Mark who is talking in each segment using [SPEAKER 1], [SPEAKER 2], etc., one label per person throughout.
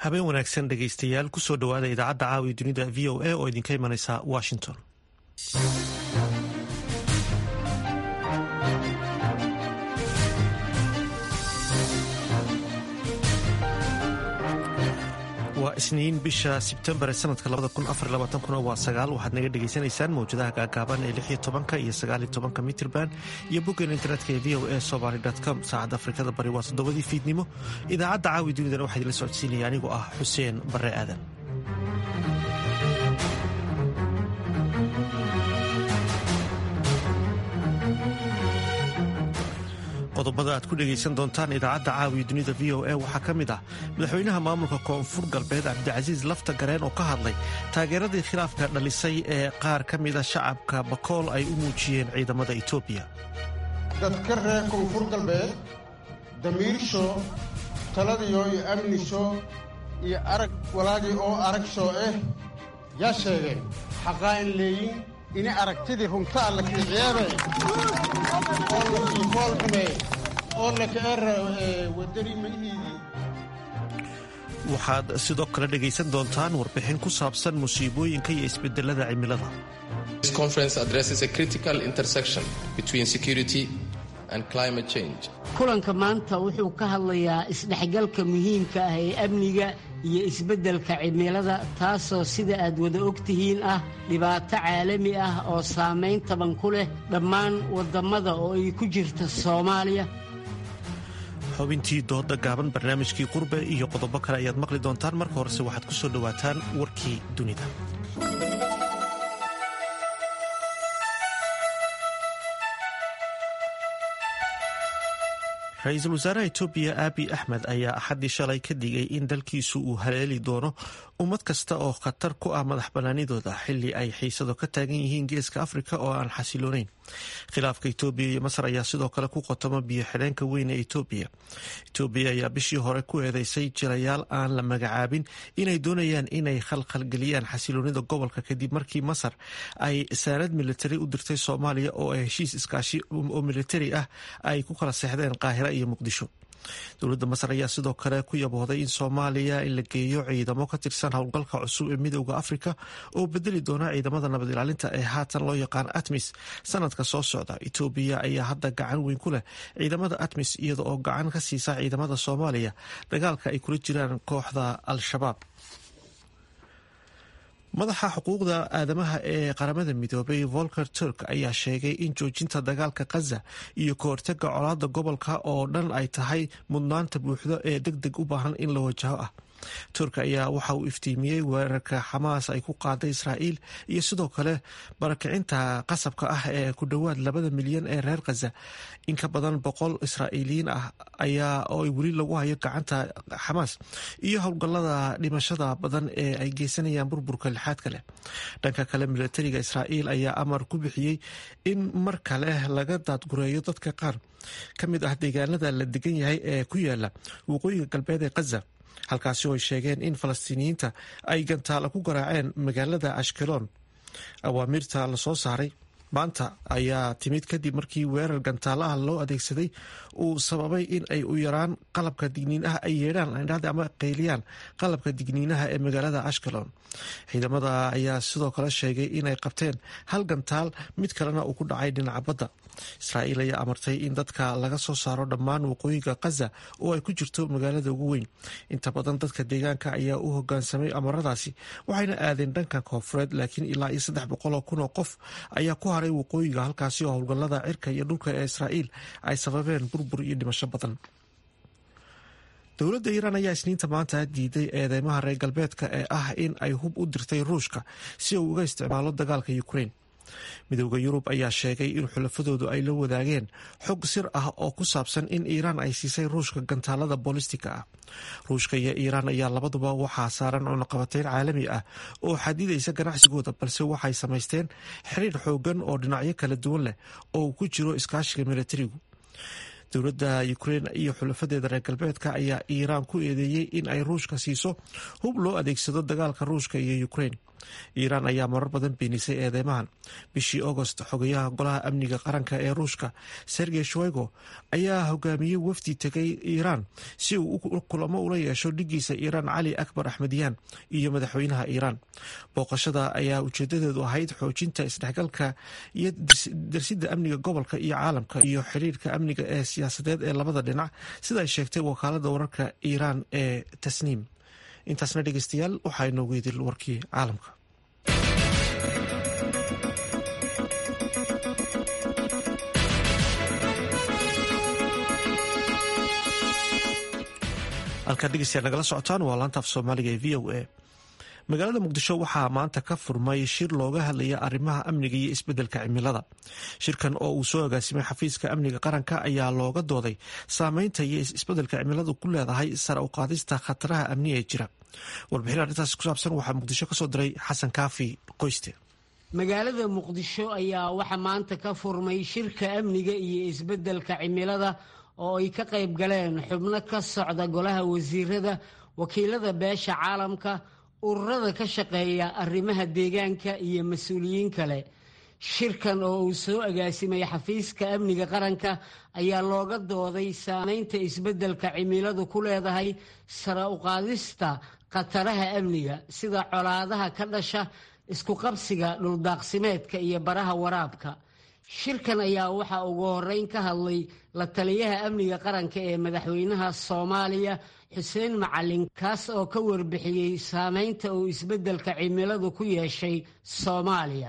[SPEAKER 1] habeen wanaagsan dhegaystayaal kusoo dhowaada idaacadda caawiya dunida v o a oo idinka imanaysa washington waa isniin bisha sebtembar ee sanadka waa sagaal waxaad naga dhegaysanaysaan mawjadaha gaagaaban ee lix iyo tobanka iyo sagaal iyo tobanka mitrban iyo boggeena internetka ee v o a somaly com saacadda afrikada bari waa toddobadii fiidnimo idaacadda caawi dunidana waxaa idinla socodsiinaya anigoo ah xuseen barre aadan qodobada aad ku dhegaysan doontaan idaacadda caawiya dunida v o a waxaa ka mid ah madaxweynaha maamulka koonfur galbeed cabdicasiis lafta gareen oo ka hadlay taageeradii khilaafka dhalisay ee qaar ka mida shacabka bakool ay u muujiyeen ciidamada etoobiya
[SPEAKER 2] dadka reer koonfur galbeed damiirsho taladiyo iyo amnisho iyo arag walaagii oo aragsho ah yaa sheegeen xaqaa in leeyin ini aragtidii runta alla kiiciyeebe oo la kiifoolxume oo lakaera wadani mayihiidii
[SPEAKER 1] waxaad sidoo kale dhegaysan doontaan warbixin ku saabsan musiibooyinka iyo isbedelada cimilada
[SPEAKER 3] kulanka maanta wuxuu ka hadlayaa isdhexgalka muhiimka ah ee amniga iyo isbeddelka cimilada taasoo sida aad wada og tihiin ah dhibaato caalami ah oo saamayn taban ku leh dhammaan waddammada oo ay ku jirta soomaaliya
[SPEAKER 1] xubintii dooda gaaban barnaamijkii qurbe iyo qodobo kale ayaad maqli doontaan marka horese waxaad ku soo dhowaataan warkii dunida ra-iisul wasaaraha etoobiya aabi axmed ayaa axaddii shalay ka digay in dalkiisu uu haleeli doono ummad kasta oo khatar ku ah madax bannaanidooda xili ay xiisado ka taagan yihiin geeska afrika oo aan xasiloonayn khilaafka etoobiya iyo masar ayaa sidoo kale ku qotoma biyo xidheenka weyn ee etoobiya etoobiya ayaa bishii hore ku eedeysay jirayaal aan la magacaabin inay doonayaan inay khalkhalgeliyaan xasiloonida gobolka kadib markii masar ay saanad militari u dirtay soomaaliya oo ay heshiis iskaashi oo militari ah ay ku kala seexdeen qaahira iyo muqdisho dowladda masar ayaa sidoo kale ku yaboohday in soomaaliya in la geeyo ciidamo ka tirsan howlgalka cusub ee midooda afrika oo bedeli doona ciidamada nabad ilaalinta ee haatan loo yaqaan atmis sanadka soo socda etoobiya ayaa hadda gacan weyn ku leh ciidamada atmis iyada oo gacan ka siisa ciidamada soomaaliya dagaalka ay kula jiraan kooxda al-shabaab madaxa xuquuqda aadamaha ee qaramada midoobay volker turk ayaa sheegay in joojinta dagaalka khaza iyo ka hortaga colaada gobolka oo dhan ay tahay mudnaanta buuxdo ee deg deg u baahan in la wajaho ah turk ayaa waxa uu iftiimiyey weerarka xamaas ay ku qaaday israa'iil iyo sidoo kale barakicinta qasabka ah ee ku dhowaad labada milyan ee reer khaza in ka badan boqol israa'iiliyiin ah ayaa oo weli lagu hayo gacanta xamaas iyo howlgallada dhimashada badan ee ay geysanayaan burburka lixaadka leh dhanka kale milatariga israa'iil ayaa amar ku bixiyey in mar kale laga daadgureeyo dadka qaar ka mid ah deegaanada la degan yahay ee ku yaala waqooyiga galbeed ee khaza halkaasi oo ay sheegeen in falastiiniyiinta ay gantaala ku garaaceen magaalada ashkelon awaamiirta lasoo saaray maanta ayaa timid kadib markii weerar gantaalaha loo adeegsaday uu sababay in ay u yaraan qalabka digniinaha ay yeedhaan ama qayliyaan qalabka digniinaha ee magaalada ashkelon ciidamada ayaa sidoo kale sheegay inay qabteen hal gantaal mid kalena uu ku dhacay dhinaca badda israa'iil ayaa amartay in dadka laga soo saaro dhammaan waqooyiga khaza oo ay ku jirto magaalada ugu weyn inta badan dadka deegaanka ayaa u hogaansamay amaradaasi waxayna aadeen dhanka koonfureed laakiin ilaa iyo saddex boqoloo kun oo qof ayaa ku haray waqooyiga halkaasi oo howlgallada cirka iyo dhulka ee israa'iil ay sababeen burbur iyo dhimasho badan dowladda iiraan ayaa isniinta maanta diiday eedeymaha reer galbeedka ee ah in ay hub u dirtay ruushka si uu uga isticmaalo dagaalka ukrain midooda yurub ayaa sheegay in xulafadoodu ay la wadaageen xog sir ah oo ku saabsan in iiraan ay siisay ruushka gantaalada boolistiga ah ruushka iyo iiraan ayaa labaduba waxaa saaran cunaqabateyn caalami ah oo xadidaysa ganacsigooda balse waxay samaysteen xiriir xoogan oo dhinacyo kala duwan leh oo ku jiro iskaashiga militarigu dowladda ukrein iyo xulafadeeda reer galbeedka ayaa iiraan ku eedeeyey in ay ruushka siiso hub loo adeegsado dagaalka ruushka iyo ukrein iiraan ayaa marar badan beenisay eedeymahan bishii agost xogayaha golaha amniga qaranka ee ruushka sergey shoigo ayaa hogaamiyey wafdi tegay iiraan si uu kulamo ula yeesho dhigiisa iiraan cali akbar axmediyaan iyo madaxweynaha iiraan booqashada ayaa ujeedadeedu ahayd xoojinta isdhexgalka iyo darsidda amniga gobolka iyo caalamka iyo xiriirka amniga ee siyaasadeed ee labada dhinac sida ay sheegtay wakaalada wararka iiraan ee tasniim intaasna dhegeystayaal waxaa inoogu idil warkii caalamka halkaad dhegeystayaal nagala socotaan waa laanta af soomaaliga ee v o a magaalada muqdisho waxaa maanta ka furmay shir looga hadlaya arrimaha amniga iyo isbeddelka cimilada shirkan oo uu soo agaasimay xafiiska amniga qaranka ayaa looga dooday saameynta iyo isbeddelka cimiladu ku leedahay sare u qaadista khataraha amniga ee jira warbixin arrintaas ku saabsan waxaa muqdisho kasoo diray xasan kaafi qoyste
[SPEAKER 3] magaalada muqdisho ayaa waxaa maanta ka furmay shirka amniga iyo isbeddelka cimilada oo ay ka qayb galeen xubno ka socda golaha wasiirada wakiilada beesha caalamka ururada ka shaqeeya arrimaha deegaanka iyo mas-uuliyiin kale shirkan oo uu soo agaasimay xafiiska amniga qaranka ayaa looga dooday saameynta isbeddelka cimiladu ku leedahay sare uqaadista khataraha amniga sida colaadaha ka dhasha isku qabsiga dhuldaaqsimeedka iyo baraha waraabka shirkan ayaa waxaa ugu horeyn ka hadlay la taliyaha amniga qaranka ee madaxweynaha soomaaliya xuseen macalin kaas oo ka warbixiyey saameynta uu isbeddelka cimiladu ku yeeshay soomaaliya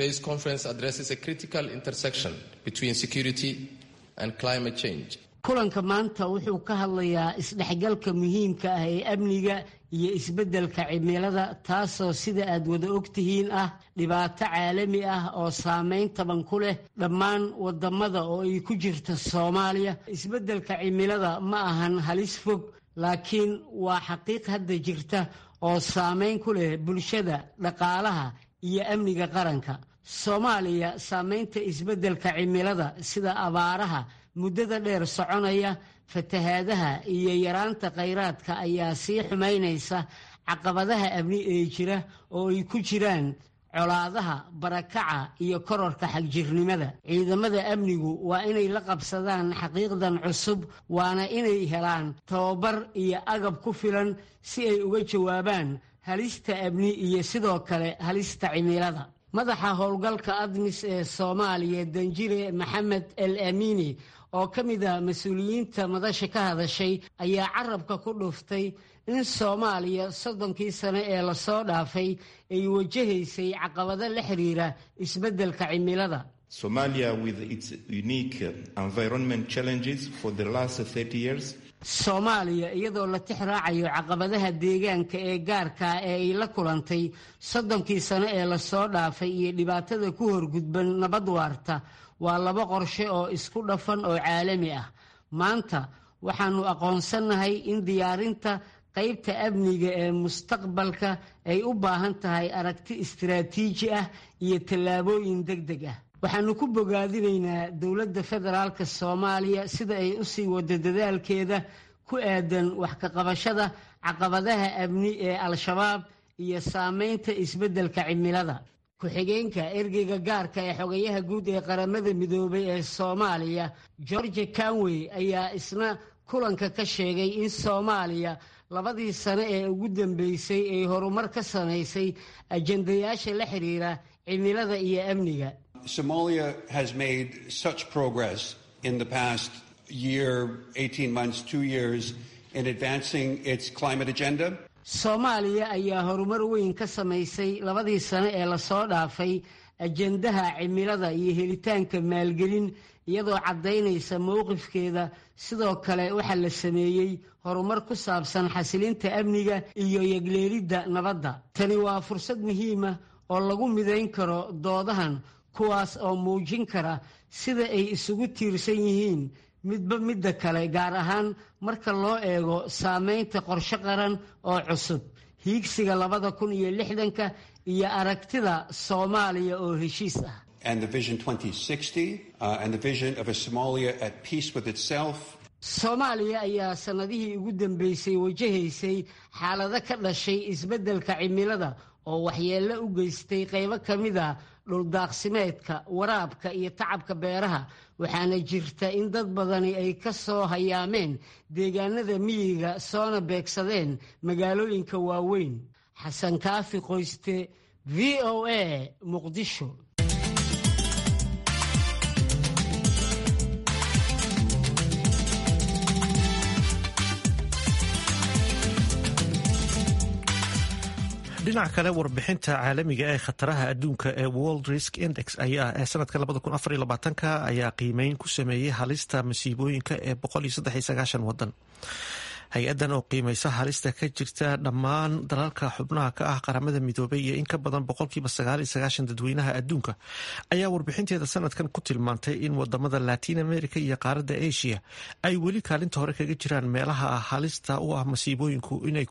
[SPEAKER 3] kulanka maanta wuxuu ka hadlayaa isdhexgalka muhiimka ah ee amniga iyo isbeddelka cimilada taasoo sida aad wada ogtihiin ah dhibaato caalami ah oo saameyn taban ku leh dhammaan wadamada oo ay ku jirta soomaaliya isbeddelka cimilada ma ahan halis fog laakiin waa xaqiiq hadda jirta oo saameyn ku leh bulshada dhaqaalaha iyo amniga qaranka soomaaliya saameynta isbeddelka cimilada sida abaaraha muddada dheer soconaya fatahaadaha iyo yaraanta khayraadka ayaa sii xumaynaysa caqabadaha amni ee jira oo ay ku jiraan colaadaha barakaca iyo kororka xagjirnimada ciidamada amnigu waa inay la qabsadaan xaqiiqdan cusub waana inay helaan tababar iyo agab ku filan si ay uga jawaabaan halista amni iyo sidoo kale halista cimilada madaxa howlgalka admis ee soomaaliya danjire maxamed el amiini oo ka mid ah mas-uuliyiinta madasha ka hadashay ayaa carabka ku dhuftay in soomaaliya soddonkii sane ee lasoo dhaafay ay wajahaysay caqabado la xiriira isbeddelka cimilada
[SPEAKER 4] Somalia, with its unique environment challenges for the last 30 years,
[SPEAKER 3] soomaaliya iyadoo la tix raacayo caqabadaha deegaanka ee gaarkaa ee ay la kulantay soddonkii sano ee lasoo dhaafay iyo dhibaatada ku horgudban nabad waarta waa laba qorshe oo isku dhafan oo caalami ah maanta waxaannu aqoonsannahay in diyaarinta qaybta amniga ee mustaqbalka ay u baahan tahay aragti istiraatiiji ah iyo tallaabooyin deg deg ah waxaannu ku bogaadinaynaa dowladda federaalka soomaaliya sida ay u sii wado dadaalkeeda ku aadan wax ka qabashada caqabadaha amni ee al-shabaab iyo saameynta isbeddelka cimilada ku-xigeenka ergeyga gaarka ee xogayaha guud ee qaramada midoobay ee soomaaliya george canwey ayaa isna kulanka ka sheegay in soomaaliya labadii sano ee ugu dambeysay ay horumar ka samaysay ajendayaasha la xiriira cimilada iyo amniga
[SPEAKER 5] Somalia has made such progress in the past year, 18 months, two years in advancing its climate agenda.
[SPEAKER 3] soomaaliya ayaa horumar weyn ka samaysay labadii sano ee lasoo dhaafay ajendaha cimilada iyo helitaanka maalgelin iyadoo caddaynaysa mowqifkeeda sidoo kale waxaa la sameeyey horumar ku saabsan xasilinta amniga iyo yegleelidda nabadda tani waa fursad muhiima oo lagu midayn karo doodahan kuwaas oo muujin kara sida ay isugu tiirsan yihiin midba midda kale gaar ahaan marka loo eego saameynta qorshe qaran oo cusub hiigsiga labada kun iyo lixdanka iyo aragtida soomaaliya oo heshiis ah
[SPEAKER 5] and the Vision 2060 uh, and the vision of a Somalia at peace with itself.
[SPEAKER 3] soomaaliya ayaa sannadihii ugu dambeysay wajahaysay xaalado ka dhashay isbeddelka cimilada oo waxyeello u geystay qaybo ka mid a dhuldaaqsimeedka waraabka iyo tacabka beeraha waxaana jirta in dad badani ay ka soo hayaameen deegaanada miyiga soona beegsadeen magaalooyinka waaweyn xasan kaafi qoyste v o a muqdisho
[SPEAKER 1] dhinaca kale warbixinta caalamiga ee khataraha adduunka ee world risk index ayaa ee sanadka ka ayaa qiimeyn ku sameeyey halista masiibooyinka ee wadan hay-adan oo qiimeysa halista ka jirta dhammaan dalalka xubnaha ka ah qaramada midoobay iyo in ka badan boqolkiiba dadweynaha adduunka ayaa warbixinteeda sanadkan ku tilmaantay in wadamada latin america iyo qaaradda asia ay weli kaalinta hore kaga jiraan meelaha halista u ah masiibooyinku inay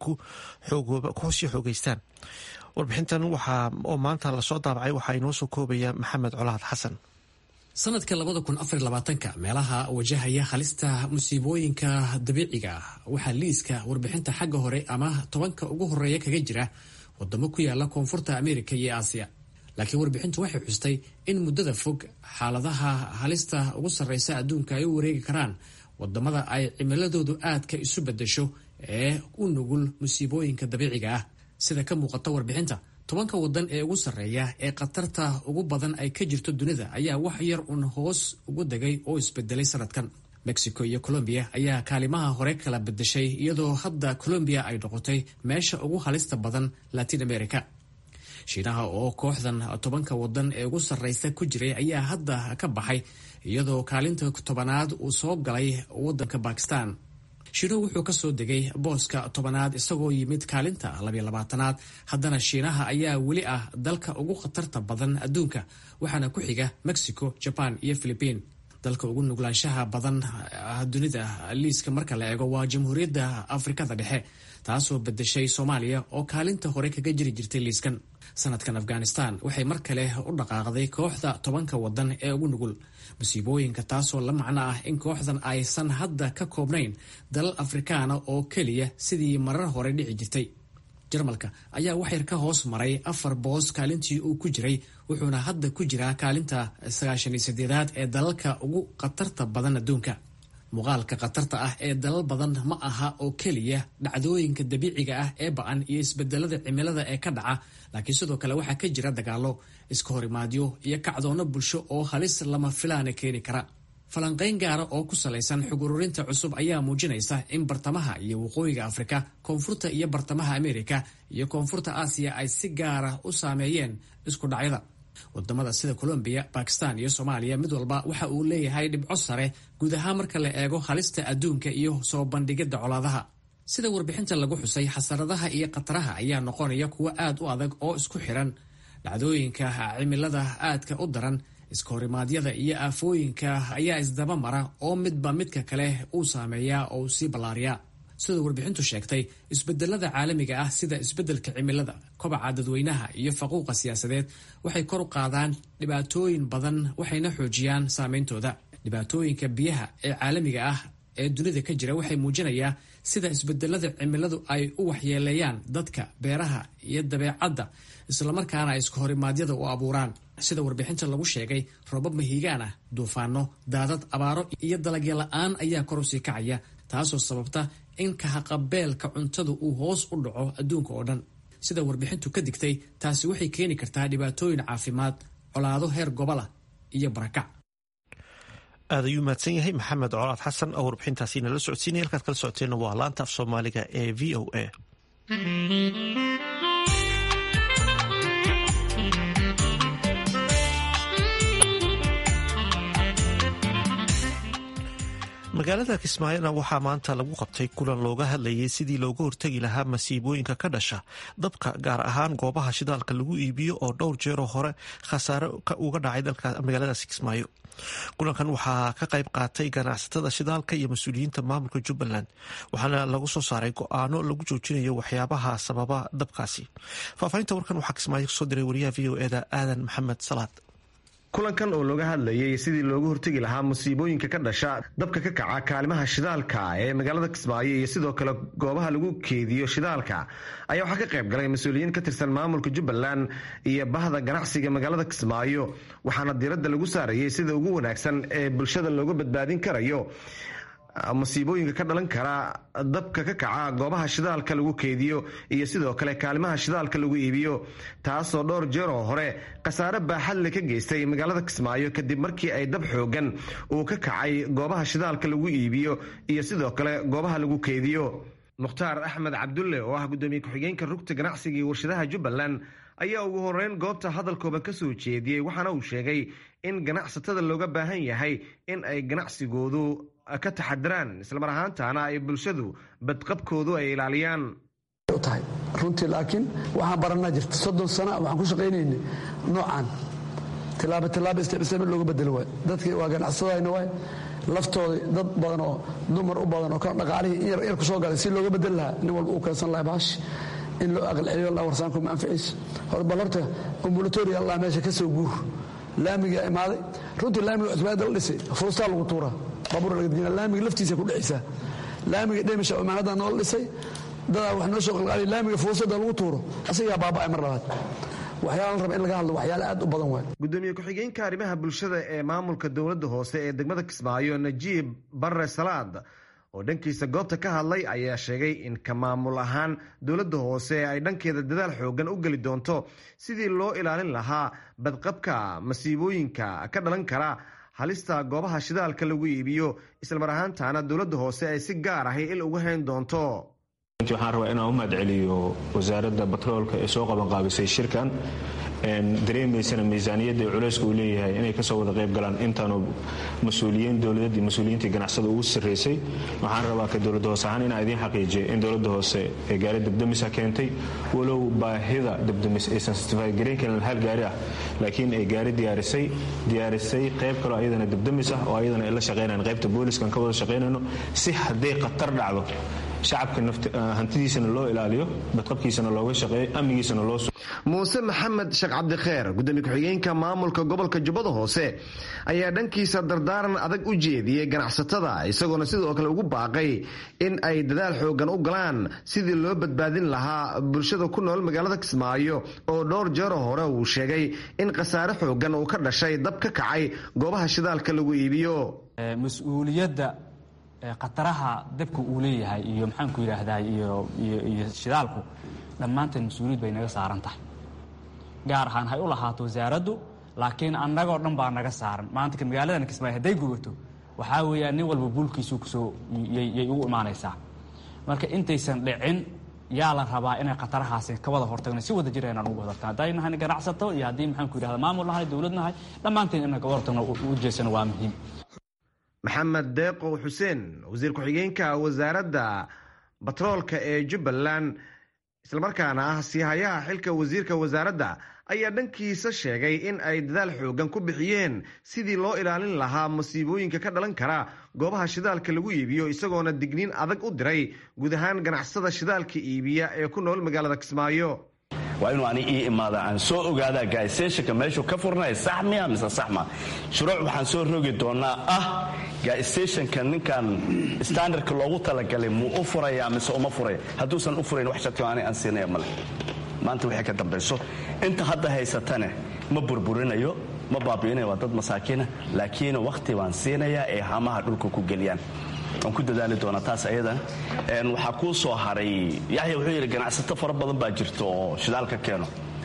[SPEAKER 1] kusii xoogeystaan warbixintan oo maanta lasoo daabacay waxaa inoo soo koobaya maxamed colaad xasan
[SPEAKER 6] sanadka labada kun afar labaatanka meelaha wajahaya halista musiibooyinka dabiiciga ah waxaa liiska warbixinta xagga hore ama tobanka ugu horeeya kaga jira wadamo ku yaala koonfurta amerika iyo aasiya laakiin warbixintu waxay xustay in muddada fog xaaladaha halista ugu sarreysa adduunka ay u wareegi karaan wadamada ay cimiladoodu aadka isu bedesho ee u nugul musiibooyinka dabiiciga ah sida ka muuqata warbixinta tobanka wadan ee ugu sarreeya ee khatarta ugu badan ay ka jirto dunida ayaa wax yar un hoos ugu degay oo isbedelay sanadkan mexico iyo colombiya ayaa kaalimaha hore kala bedeshay iyadoo hadda colombiya ay noqotay meesha ugu halista badan latin america shiinaha oo kooxdan tobanka wadan ee ugu sarreysa ku jiray ayaa hadda ka baxay iyadoo kaalinta tobanaad uu soo galay wadanka bakistan shiinuhu wuxuu ka soo degay booska tobanaad isagoo yimid kaalinta labiyo labaatanaad haddana shiinaha ayaa weli ah dalka ugu khatarta badan adduunka waxaana ku xiga mexico jaban iyo philibiin dalka ugu nuglaanshaha badan dunida liiska marka la eego waa jamhuuriyadda afrikada dhexe taasoo bedeshay soomaaliya oo kaalinta hore kaga jiri jirtay liiskan sanadkan afghanistan waxay mar kale u dhaqaaqday kooxda tobanka wadan ee ugu nugul musiibooyinka taasoo la macno ah in kooxdan aysan hadda ka koobnayn dalal afrikaana oo keliya sidii marar hore dhici jirtay jarmalka ayaa waxyar ka hoos maray afar boos kaalintii uu ku jiray wuxuuna hadda ku jiraa kaalinta sagaashaniyo sideedaad ee dalalka ugu khatarta badan adduunka muuqaalka khatarta ah ee dalal badan ma aha oo keliya dhacdooyinka dabiiciga ah ee ba-an iyo isbedelada cimilada ee ka dhaca laakiin sidoo kale waxaa ka jira dagaalo iska horimaadyo iyo kacdoono bulsho oo halis lama filaana keeni kara falanqayn gaara oo ku salaysan xog ururinta cusub ayaa muujinaysa in bartamaha iyo waqooyiga afrika koonfurta iyo bartamaha amerika iyo koonfurta aasiya ay si gaara u saameeyeen isku dhacyada wadamada sida colombiya bakistan iyo soomaaliya mid walba waxa uu leeyahay dhibco sare guud ahaan marka la eego halista adduunka iyo soo bandhigidda colaadaha sida warbixinta lagu xusay xasaradaha iyo khataraha ayaa noqonaya kuwo aad u adag oo isku xiran dhacdooyinka cimilada aadka u daran iska horimaadyada iyo aafooyinka ayaa isdaba mara oo midba midka kale uu saameeyaa oo uu sii ballaariyaa sida warbixintu sheegtay isbedelada caalamiga ah sida isbedelka cimilada kobaca dadweynaha iyo faquuqa siyaasadeed waxay kor u qaadaan dhibaatooyin badan waxayna xoojiyaan saameyntooda dhibaatooyinka biyaha ee caalamiga ah ee dunida ka jira waxay muujinayaa sida isbedelada cimiladu ay u waxyeeleeyaan dadka beeraha iyo dabeecadda islamarkaana ay iska horimaadyada u abuuraan sida warbixinta lagu sheegay robab mahiigaan ah duufaano daadad abaaro iyo dalagya la-aan ayaa kor usii kacaya taasoo sababta in kahaqabeelka cuntadu uu hoos u dhaco adduunka oo dhan sida warbixintu ka digtay taasi waxay keeni kartaa dhibaatooyin caafimaad colaado heer gobolah iyo barakac
[SPEAKER 1] aad ayuu mahadsan yahay maxamed colaad xasan oo warbixintaasi nala socodsiinaya halkaad kala socoteenna waa laanta af soomaaliga ee v o a magaalada kismaayona waxaa maanta lagu qabtay kulan looga hadlayay sidii looga hortegi lahaa masiibooyinka ka dhasha dabka gaar ahaan goobaha shidaalka lagu iibiyo oo dhowr jeeroo hore khasaare uga dhacay magaaladaasi kismaayo kulankan waxaa ka qayb qaatay ganacsatada shidaalka iyo mas-uuliyiinta maamulka jubbaland waxaana lagu soo saaray go-aano lagu joojinayo waxyaabaha sababa dabkaasi faahfaahinta warkan waxaa kismaayo kasoo diray wariyaha v o eda aadan maxamed salaad
[SPEAKER 7] kulankan oo looga hadlayay sidii loogu hortegi lahaa musiibooyinka ka dhasha dabka ka kaca kaalimaha shidaalka ee magaalada kismaayo iyo sidoo kale goobaha lagu keediyo shidaalka ayaa waxaa ka qayb galay mas-uuliyiin ka tirsan maamulka jubbaland iyo bahda ganacsiga magaalada kismaayo waxaana diiradda lagu saarayay sida ugu wanaagsan ee bulshada looga badbaadin karayo masiibooyinka ka dhalan kara dabka ka kaca goobaha shidaalka lagu keediyo iyo sidoo kale kaalimaha shidaalka lagu iibiyo taasoo dhowr jeer oo hore khasaare baaxadle ka geystay magaalada kismaayo kadib markii ay dab xoogan uu ka kacay goobaha shidaalka lagu iibiyo iyo sidoo kale goobaha lagu keediyo mukhtaar axmed cabdulle oo ah gudoomiye ku-xigeenka rugta ganacsiga iyo warshadaha jubbaland ayaa ugu horeyn goobta hadalkooban ka soo jeediyey waxaana uu sheegay in ganacsatada looga baahan yahay in ay ganacsigoodu ka taxadiraan islamar ahaantaana ay bulshadu badqabkoodu ay ilaaliyaan
[SPEAKER 8] tahay runtii laakiin waxaan baranaa jirta soddon sana waxaan ku shaqaynaynay noocan tilaabo tilaabo isticmaal looga bedelo waay dadkii waa ganacsadayna waay laftooda dad badan oo dumar u badan oo kala dhaqaalihii in yar ku soo galay si looga bedeli lahaa nin walba uu keensan lahay baash in loo aqalceliyo la warsaanku ma anficayso hor bal horta ambulatori allah meesha ka soo guur laamiga imaaday runtii laamiga cusbaada la dhisay fuustaa lagu tuuraa baabuur laga dejina laamiga laftiisa ku dhexaysaa laamiga dhemisha imaanada noola dhisay dadaa wax noo soo qalqaaliy laamiga fuusada lagu tuuro asagaa baaba'ay mar labaad waxyaala la raba in laga hadlo waxyaale aad u badan waay
[SPEAKER 7] gudoomiye ku-xigeenka arrimaha bulshada ee maamulka dowladda hoose ee degmada kismaayo najiib barre salaad oo dhankiisa goobta ka hadlay ayaa sheegay in ka maamul ahaan dowladda hoose ay dhankeeda dadaal xoogan u geli doonto sidii loo ilaalin lahaa badqabka masiibooyinka ka dhalan kara halista goobaha shidaalka lagu iibiyo islamar ahaantaana dowladda hoose ay si gaar ahi il uga hayn doonto
[SPEAKER 9] waxaan rabaa inaan u mahadceliyo wasaaradda batroolka ee soo qabanqaabisay shirkan dareemaysana miisaaniyadda ee culayska uu leeyahay inay kasoo wada qayb galaan intaanu mas-uuliyiin dowladeed iyo mas-uuliyiintii ganacsada ugu sarreysay waxaan rabaa ka dowladda hoose ahaan inaan idiin xaqiijiya in dowladda hoose ee gaari dabdamisa keentay walow baahida dabdamis aysan stify garayn karin hal gaari ah laakiin ay gaari diyaarisay diyaarisay qayb kaloo ayadana dabdamis ah oo ayadana ay la shaqaynayan qaybta booliskan ka wada shaqaynayno si hadday khatar dhacdo shacabka hantidiisana loo ilaaliyo badqabkiisana looga shaqeeyo amnigiisana loo
[SPEAKER 7] muuse maxamed sheekh cabdikheer gudoomiye ku-xigeenka maamulka gobolka jubbada hoose ayaa dhankiisa dardaaran adag u jeediyey ganacsatada isagoona sidoo kale ugu baaqay in ay dadaal xoogan u galaan sidii loo badbaadin lahaa bulshada ku nool magaalada kismaayo oo dhowr jeero hore uu sheegay in khasaare xoogan uu ka dhashay dab ka kacay goobaha shidaalka lagu iibiyo
[SPEAKER 10] mas-uuliyadda khataraha dabka uu leeyahay iyo maxaanku yidhaahdaa iyo iyo shidaalku dhammaanteen mas-uuliyad bay naga saaran tahay gaar ahaan hay u lahaato wasaaraddu laakiin annagoo dhan baa naga saaran maanta magaaladan kismaayo hadday gubato waxaa weeyaan nin walba buulkiisu kusoo yay ugu imaanaysaa marka intaysan dhicin yaa la rabaa inay khatarahaasi ka wada hortagno si wada jira inaan ugu hortagno hadday nahay ganacsato iyo haddii maxaanku yidhahda maamul nahay dowlad nahay dhammaanteen inaan kaga hortagno u jeesano waa muhiim
[SPEAKER 7] maxamed deeqow xuseen wasiir ku-xigeenka wasaaradda batroolka ee jubbaland islamarkaana ah siihayaha xilka wasiirka wasaaradda ayaa dhankiisa sheegay in ay dadaal xoogan ku bixiyeen sidii loo ilaalin lahaa masiibooyinka ka dhalan kara goobaha shidaalka lagu iibiyo isagoona digniin adag u diray guud ahaan ganacsada shidaalka iibiya ee ku nool magaalada kismaayo
[SPEAKER 11] waa inuu ani ii imaada aan soo ogaadaa gaaisteeshanka meeshuu ka furnaya sax miya mise sax ma shuruuc waxaan soo rogi doonaa ah gaaisteeshanka ninkan standardka loogu talagalay muu u furaya mise uma furaya hadduusan u furayn wax sharti ani aan siinaya male maanta waxay ka dambayso inta hadda haysatane ma burburinayo ma baabi'inayo waa dad masaakiina laakiin wakhti baan siinayaa ee hamaha dhulka ku geliyaan waan ku dadaali doonaa taas ayadan waxaa kuu soo haray yaxya wuxuu yidhi ganacsato fara badan baa jirta oo shidaal ka keeno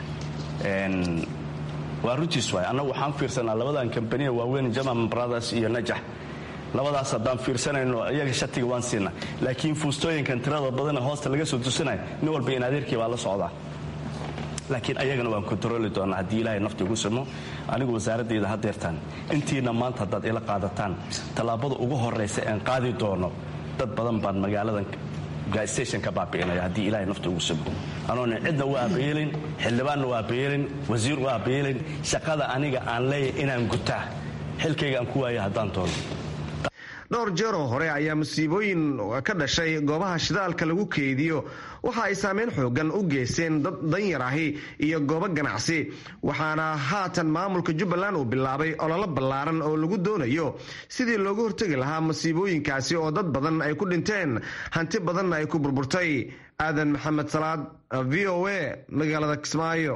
[SPEAKER 11] waa runtiis waay annagu waxaan fiirsanaa labadan kambaniya waaweyn jaman brothers iyo najax labadaas haddaan fiirsanayno iyaga shatiga waan siina laakiin fuustooyinkan tirada badana hoosta laga soo tusinaya nin walba in adeerkii baa la socdaa laakiin ayagana waan kontarooli doonaa haddii ilaahay nafti ugu simo anigu wasaaradayda hadeertaan intiina maanta haddaad ila qaadataan tallaabada ugu horraysa een qaadi doono dad badan baan magaaladan gaastation ka baabi'inaya haddii ilaahay nafti ugu simo anoona cidna u aabayeelin xildhibaanna u aabayeelin wasiir u aabayeelin shaqada aniga aan leeyahay inaan gutaa xilkayga aan ku waaya haddaan doono
[SPEAKER 7] dhowr jeeroo hore ayaa musiibooyin ka dhashay goobaha shidaalka lagu keediyo waxa ay saameyn xoogan u geysteen dad danyar ahi iyo goobo ganacsi waxaana haatan maamulka jubbaland uu bilaabay ololo ballaaran oo lagu doonayo sidii looga hortegi lahaa masiibooyinkaasi oo dad badan ay ku dhinteen hanti badanna ay ku burburtay aadan maxamed salaad v o a magaalada kismaayo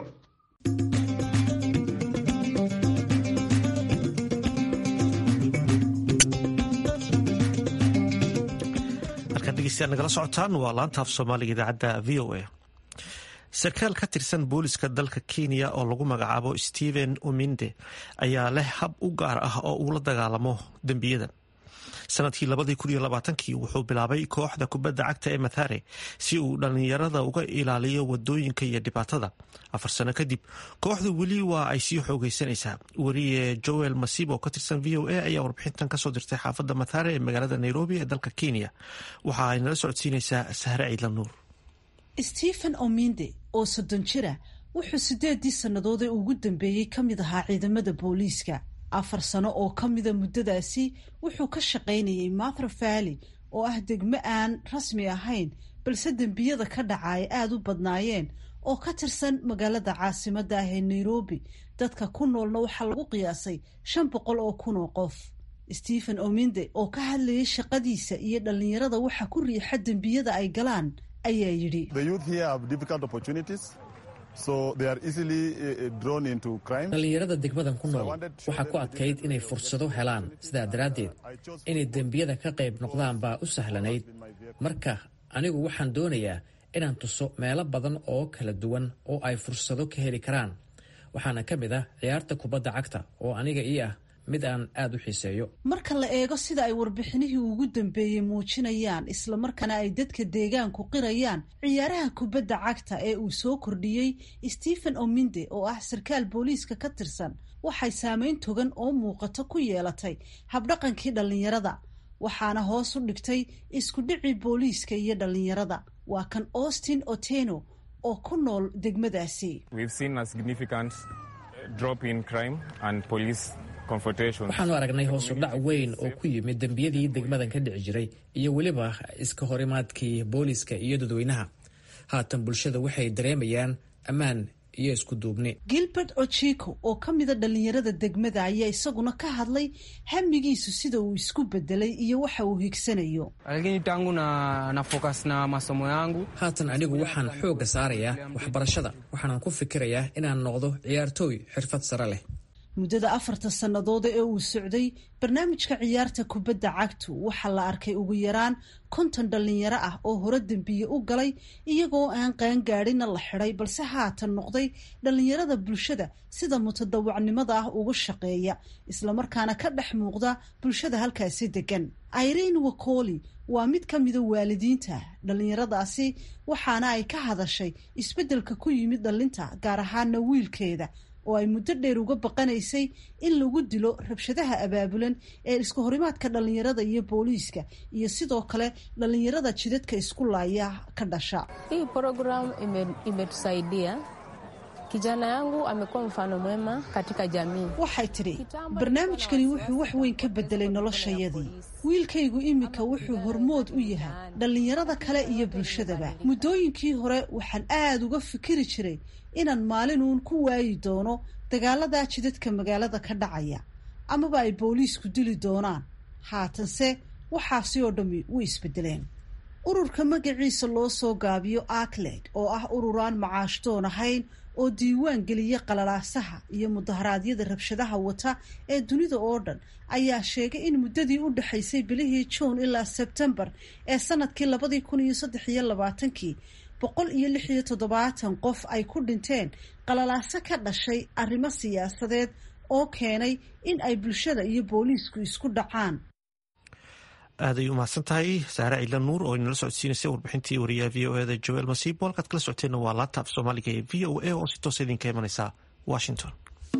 [SPEAKER 1] nagala socotaan waa laanta af soomaaliga idaacadda v o a sarkaal ka tirsan booliska dalka kenya oo lagu magacaabo stephen uminde ayaa leh hab u gaar ah oo uu la dagaalamo dembiyada sanadkii labadii kun iyo labaatankii wuxuu bilaabay kooxda kubadda cagta ee mathare si uu dhallinyarada uga ilaaliyo wadooyinka iyo dhibaatada afar sano kadib kooxdu weli waa ay sii xoogeysanaysaa weriye joel masib oo ka tirsan v o a ayaa warbixintan kasoo dirtay xaafadda mathare ee magaalada nairobi ee dalka kenya waxa ay nala socodsiinaysaa sahre ciidla nuur
[SPEAKER 12] stephen ominde oo soddon jira wuxuu sideedii sannadood ee ugu dambeeyey ka mid ahaa ciidamada booliiska afar sano oo ka mida muddadaasi wuxuu ka shaqaynayay mather valley oo ah degmo aan rasmi ahayn balse dembiyada ka dhaca ay aada u badnaayeen oo ka tirsan magaalada caasimadda ah ee nairobi dadka ku noolna waxaa lagu qiyaasay shan boqol oo kun oo qof stephen ominde oo ka hadlayay shaqadiisa iyo dhallinyarada waxa ku riixa dembiyada ay galaan ayaa yidhi
[SPEAKER 6] dhallinyarada degmadan ku nool waxaa ku adkayd inay fursado helaan sidaa daraaddeed inay dembiyada ka qayb noqdaan baa u sahlanayd marka anigu waxaan doonayaa inaan tuso meelo badan oo kala duwan oo ay fursado ka heli karaan waxaana ka mid ah ciyaarta kubadda cagta oo aniga ii ah mid aan aada u xiiseeyo
[SPEAKER 12] marka la eego sida ay warbixinihii ugu dambeeyey muujinayaan islamarkaana ay dadka deegaanku qirayaan ciyaaraha kubadda cagta ee uu soo kordhiyey stephen ominde oo ah sarkaal booliiska ka tirsan waxay saameyn togan oo muuqato ku yeelatay habdhaqankii dhallinyarada waxaana hoos u dhigtay isku dhicii booliiska iyo dhallinyarada waa kan austin oteno oo ku nool degmadaasi
[SPEAKER 6] waxaanu aragnay hoosu dhac weyn oo ku yimid dembiyadii degmadan ka dhici jiray iyo weliba iska horimaadkii booliiska iyo dadweynaha haatan bulshada waxay dareemayaan ammaan iyo isku duubni
[SPEAKER 12] gilbert ochiko oo ka mida dhallinyarada degmada ayaa isaguna ka hadlay hamigiisu sida uu isku bedelay iyo waxa uu higsanayo
[SPEAKER 6] haatan anigu waxaan xoogga saarayaa waxbarashada waxaanan ku fikirayaa inaan noqdo ciyaartooy xirfad sare leh
[SPEAKER 12] muddada afarta sannadood ee uu socday barnaamijka ciyaarta kubadda cagtu waxaa la arkay ugu yaraan konton dhallinyaro ah oo hore dembiye u galay iyagoo aan qaangaadhina la xidhay balse haatan noqday dhallinyarada bulshada sida mutadawacnimada ah ugu shaqeeya islamarkaana ka dhex muuqda bulshada halkaasi degan irene wakoli waa mid ka mida waalidiinta dhallinyaradaasi waxaana ay ka hadashay isbeddelka ku yimid dhallinta gaar ahaana wiilkeeda oo ay muddo dheer uga baqanaysay in lagu dilo rabshadaha abaabulan ee isku horimaadka dhallinyarada iyo booliiska iyo sidoo kale dhallinyarada jidadka isku laaya ka dhasha
[SPEAKER 13] hii program imetusaidia kijana yangu amekuwa mfano mwema katika jamii
[SPEAKER 12] waxay tidhi barnaamijkani wuxuu wax weyn ka bedelay noloshayadii wiilkaygu iminka wuxuu hormood u yahay dhallinyarada kale iyo bulshadaba muddooyinkii hore waxaan aada uga fikiri jiray inaan maalinuun ku waayi doono dagaaladaa jidadka magaalada ka dhacaya amaba ay booliisku dili doonaan haatanse waxaasi oo dhammi way isbedeleen ururka magaciisa loo soo gaabiyo acled oo ah ururaan macaashdoon ahayn oo diiwaan geliya qalalaasaha iyo mudaharaadyada rabshadaha wata ee dunida oo dhan ayaa sheegay in muddadii u dhexaysay bilihii juun ilaa sebtembar ee sanadkii labadii kun iyo saddex iyo labaatankii boqol iyo lix iyo toddobaatan qof ay ku dhinteen qalalaaso ka dhashay arrimo siyaasadeed oo keenay in ay bulshada iyo booliisku isku dhacaan
[SPEAKER 1] aad ay umahadsan tahay saare ciila nuur oo inala socodsiinaysay warbixintii wariyaha v o eda joel masiibo halkaad kala socoteenna waa laanta af soomaaliga ee v o a oo si toosa idinka imanaysa washington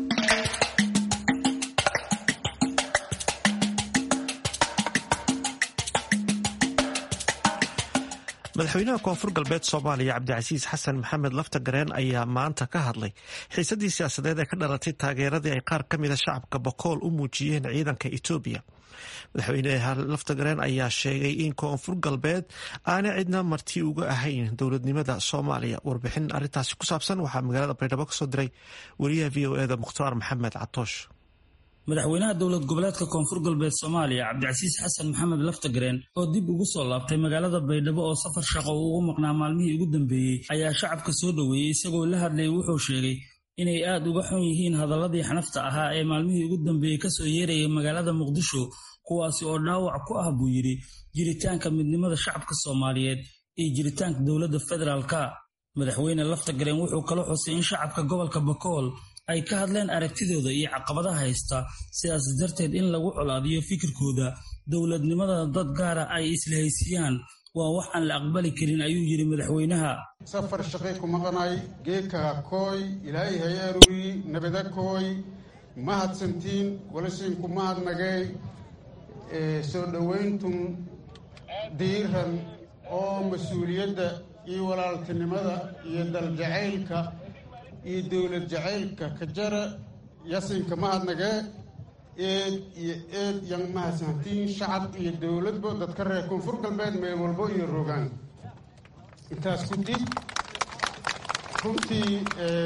[SPEAKER 1] madaxweynaha koonfur galbeed soomaaliya cabdicasiis xasan maxamed lafta gareen ayaa maanta ka hadlay xiisadii siyaasadeed ee ka dhalatay taageeradii ay qaar ka mida shacabka bokool u muujiyeen ciidanka etoobiya madaxweyne laftagareen ayaa sheegay in koonfur galbeed aanay cidna marti uga ahayn dowladnimada soomaaliya warbixin arintaasi ku saabsan waxaa magaalada baydhabo kasoo diray wariyaha v o eda mukhtaar maxamed catoosh
[SPEAKER 14] madaxweynaha dowlad goboleedka koonfur galbeed soomaaliya cabdicasiis xasan maxamed laftagareen oo dib ugu soo laabtay magaalada baydhabo oo safar shaqo uu ugu maqnaa maalmihii ugu dambeeyey ayaa shacabka soo dhoweeyey isagoo la hadlayay wuxuu sheegay inay aad uga xun yihiin hadaladii xanafta ahaa ee maalmihii ugu dambeeyey kasoo yeerayay magaalada muqdisho kuwaasi oo dhaawac ku ah buu yidhi jiritaanka midnimada shacabka soomaaliyeed iyo jiritaanka dowladda federaalka madaxweyne laftagareen wuxuu kala xusay in shacabka gobolka bakool ay ka hadleen aragtidooda iyo caqabadaha haysta sidaas darteed in lagu colaadiyo fikirkooda dowladnimada dad gaara ay islahaysiiyaan waa wax aan la aqbali karin ayuu yidhi madaxweynaha
[SPEAKER 2] safar shaqay ku maqnay geedkaga kooy ilaahay hay aruuri nabada kooy mahadsantiin walasiinku mahadnagay soo dhowayntun diiran oo mas-uuliyadda iyo walaaltinimada iyo daljacaylka iyo dowlad jacaylka ka jara yasinka mahadnagee eed iyo eed yan mahadsantiin shacab iyo dowladba dadka reer koonfur galbeed meel walbo iyo rogaan intaas ku dib runtii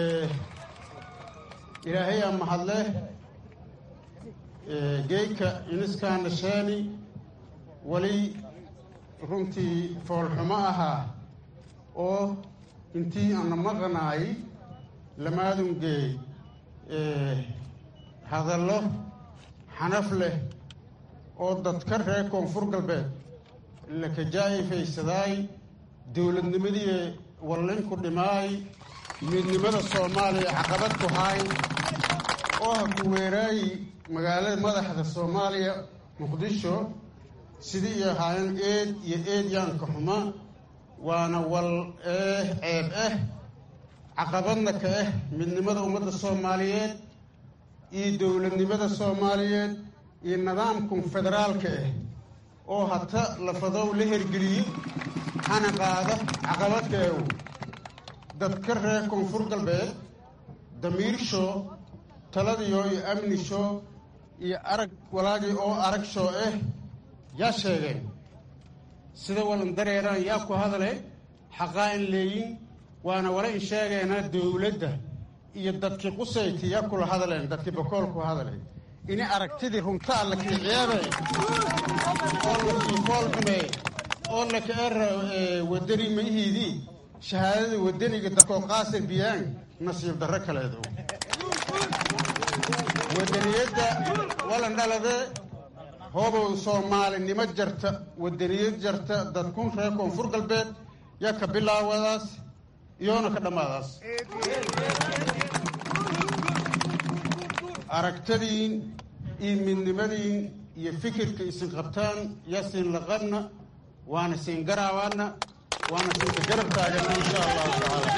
[SPEAKER 2] ilaahayaa mahadleh geeyka iniskaana sheeni weli runtii foolxumo ahaa oo intii ana maqanaay lamaadungeey hadallo xanaf leh oo dadka reer koonfur galbeed lakajaa'ifaysaday dowladnimadii wallinku dhimaay midnimada soomaaliya caqabad ku haay oo ha ku weeraayi magaalada madaxda soomaaliya muqdisho sidii iyo ahaayeen eed iyo eed yaanka xuma waana wal eh ceeb ah caqabadna ka ah midnimada ummadda soomaaliyeed iyo dowladnimada soomaaliyeed iyo nidaamkan federaalka ah oo hata lafadow la hergeliyo hana qaada caqabadka ew dadka reer koonfur galbeed damiirsho taladiyo iyo amnisho iyo arag walaagii oo arag shoo ah yaa sheegeen sida walan dareeraan yaa ku hadale xaqaa in leeyin waana wala in sheegeena dowladda iyo dadkii qusayti yaa kula hadleen dadkii bakool ku hadlay ini aragtidii runta alla kii ceebe oo lakii fool xumeey oo laka era wadani mayihiidii shahaadada wadaniga dadkoo qaasir biyaan nasiib darro kaleedu wadaniyadda walan dhalade hoobow soomaalinimo jarta wadaniyad jarta dadkun reer koonfur galbeed yaa ka bilaawadaas iyoona ka dhammaadaas aragtadiin iyo midnimadiin iyo fikirka isin qabtaan yaa siin laqabna waana siin garaabaana waana siinka garab taagana insha allahu tacaala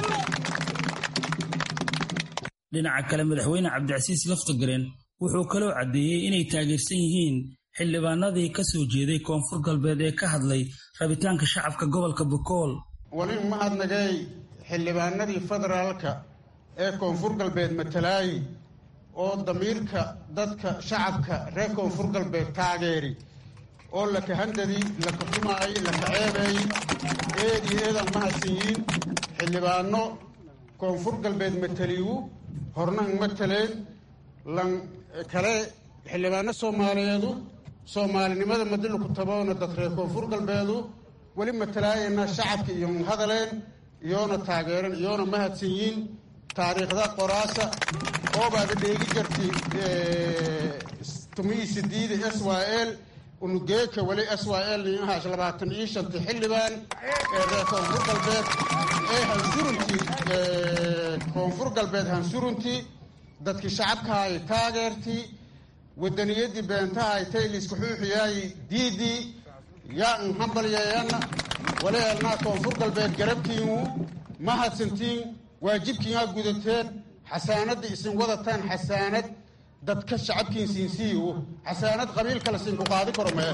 [SPEAKER 14] dhinaca kale madaxweyne cabdicasiis laftagareen wuxuu kaloo caddeeyey inay taageersan yihiin xildhibaanadii ka soo jeeday koonfur galbeed ee ka hadlay rabitaanka shacabka gobolka bakool
[SPEAKER 2] wali mahadnagay xildhibaanadii federaalka ee koonfur galbeed matalaayi oo damiirka dadka shacabka reer koonfur galbeed taageeri oo laka handadi laka xumaay laka ceebeey eed iyo eedaan mahadsanyiin xildhibaano koonfur galbeed mataliyu hornan mataleen lan kale xildhibaano soomaaliyeedu soomaalinimada madiluku taboona dad reer koonfur galbeedu weli matalaayana shacabka iyo hadaleen iyoona taageeran iyoona mahadsanyiin taariikhda qoraasa oobaada dheegi jarti tumihii sidiida s y l unugeeka weli s y l niahaas labaatan iyo shanti xildhibaan ee reer koonfur galbeed ee hansuruntii koonfur galbeed hansuruntii dadkii shacabkahay taageertii wadaniyadii beentahay tayliska xuuxiyaayi diidii yaa n hambalyeeyana waleelnaa koonfur galbeed garabkiinu mahadsantiin waajibkiinaa gudateen xasaanadda isin wadataan xasaanad dadka shacabkiin siinsiiyo xasaanad qabiil kale siinku qaadi karo mee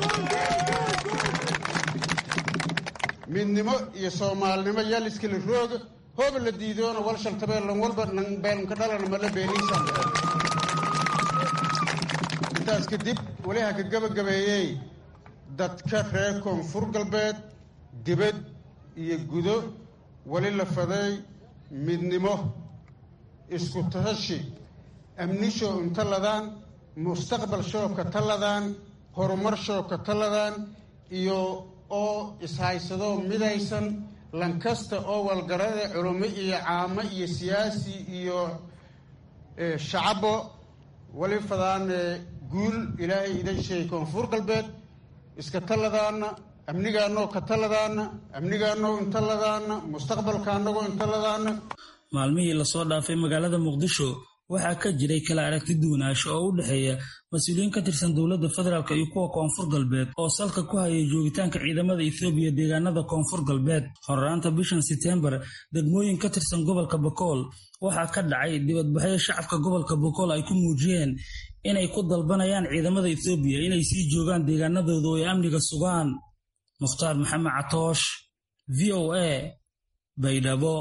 [SPEAKER 2] midnimo iyo soomaalinimo yaaliskala rooga hooba la diidoona wal shaltabeellan walba beelnka dhalana mala beeliisaan intaas kadib weli ha ka gebagabeeyey dadka reer koonfur galbeed dibad iyo gudo weli la faday midnimo isku tashi amnisho inta ladaan mustaqbal shoobka taladaan horumar shoobka taladaan iyo oo ishaysado midaysan lankasta oo walgarada culummo iyo caamo iyo siyaasi iyo shacabo wali fadaan guul ilaahay idan sheegay koonfur galbeed iska taladaana amnigaanoo ka taladaana amnigaanoo inta ladaana mustaqbalka anagoo inta ladaana
[SPEAKER 14] maalmihii lasoo dhaafay magaalada muqdisho waxaa ka jiray kala aragti duwanaansho oo u dhexeeya mas-uuliyiin ka tirsan dowladda federaalk iyo kuwa koonfur galbeed oo salka ku hayay joogitaanka ciidamada ethoobiya deegaanada koonfur galbeed horraanta bishan setembar degmooyin ka tirsan gobolka bokool waxaa ka dhacay dibadbaxyo shacabka gobolka bokool ay ku muujiyeen inay ku dalbanayaan ciidamada ethoobiya inay sii joogaan deegaanadooda oo ay amniga sugaan mukhtaar maxamed catoosh v o a baydhabo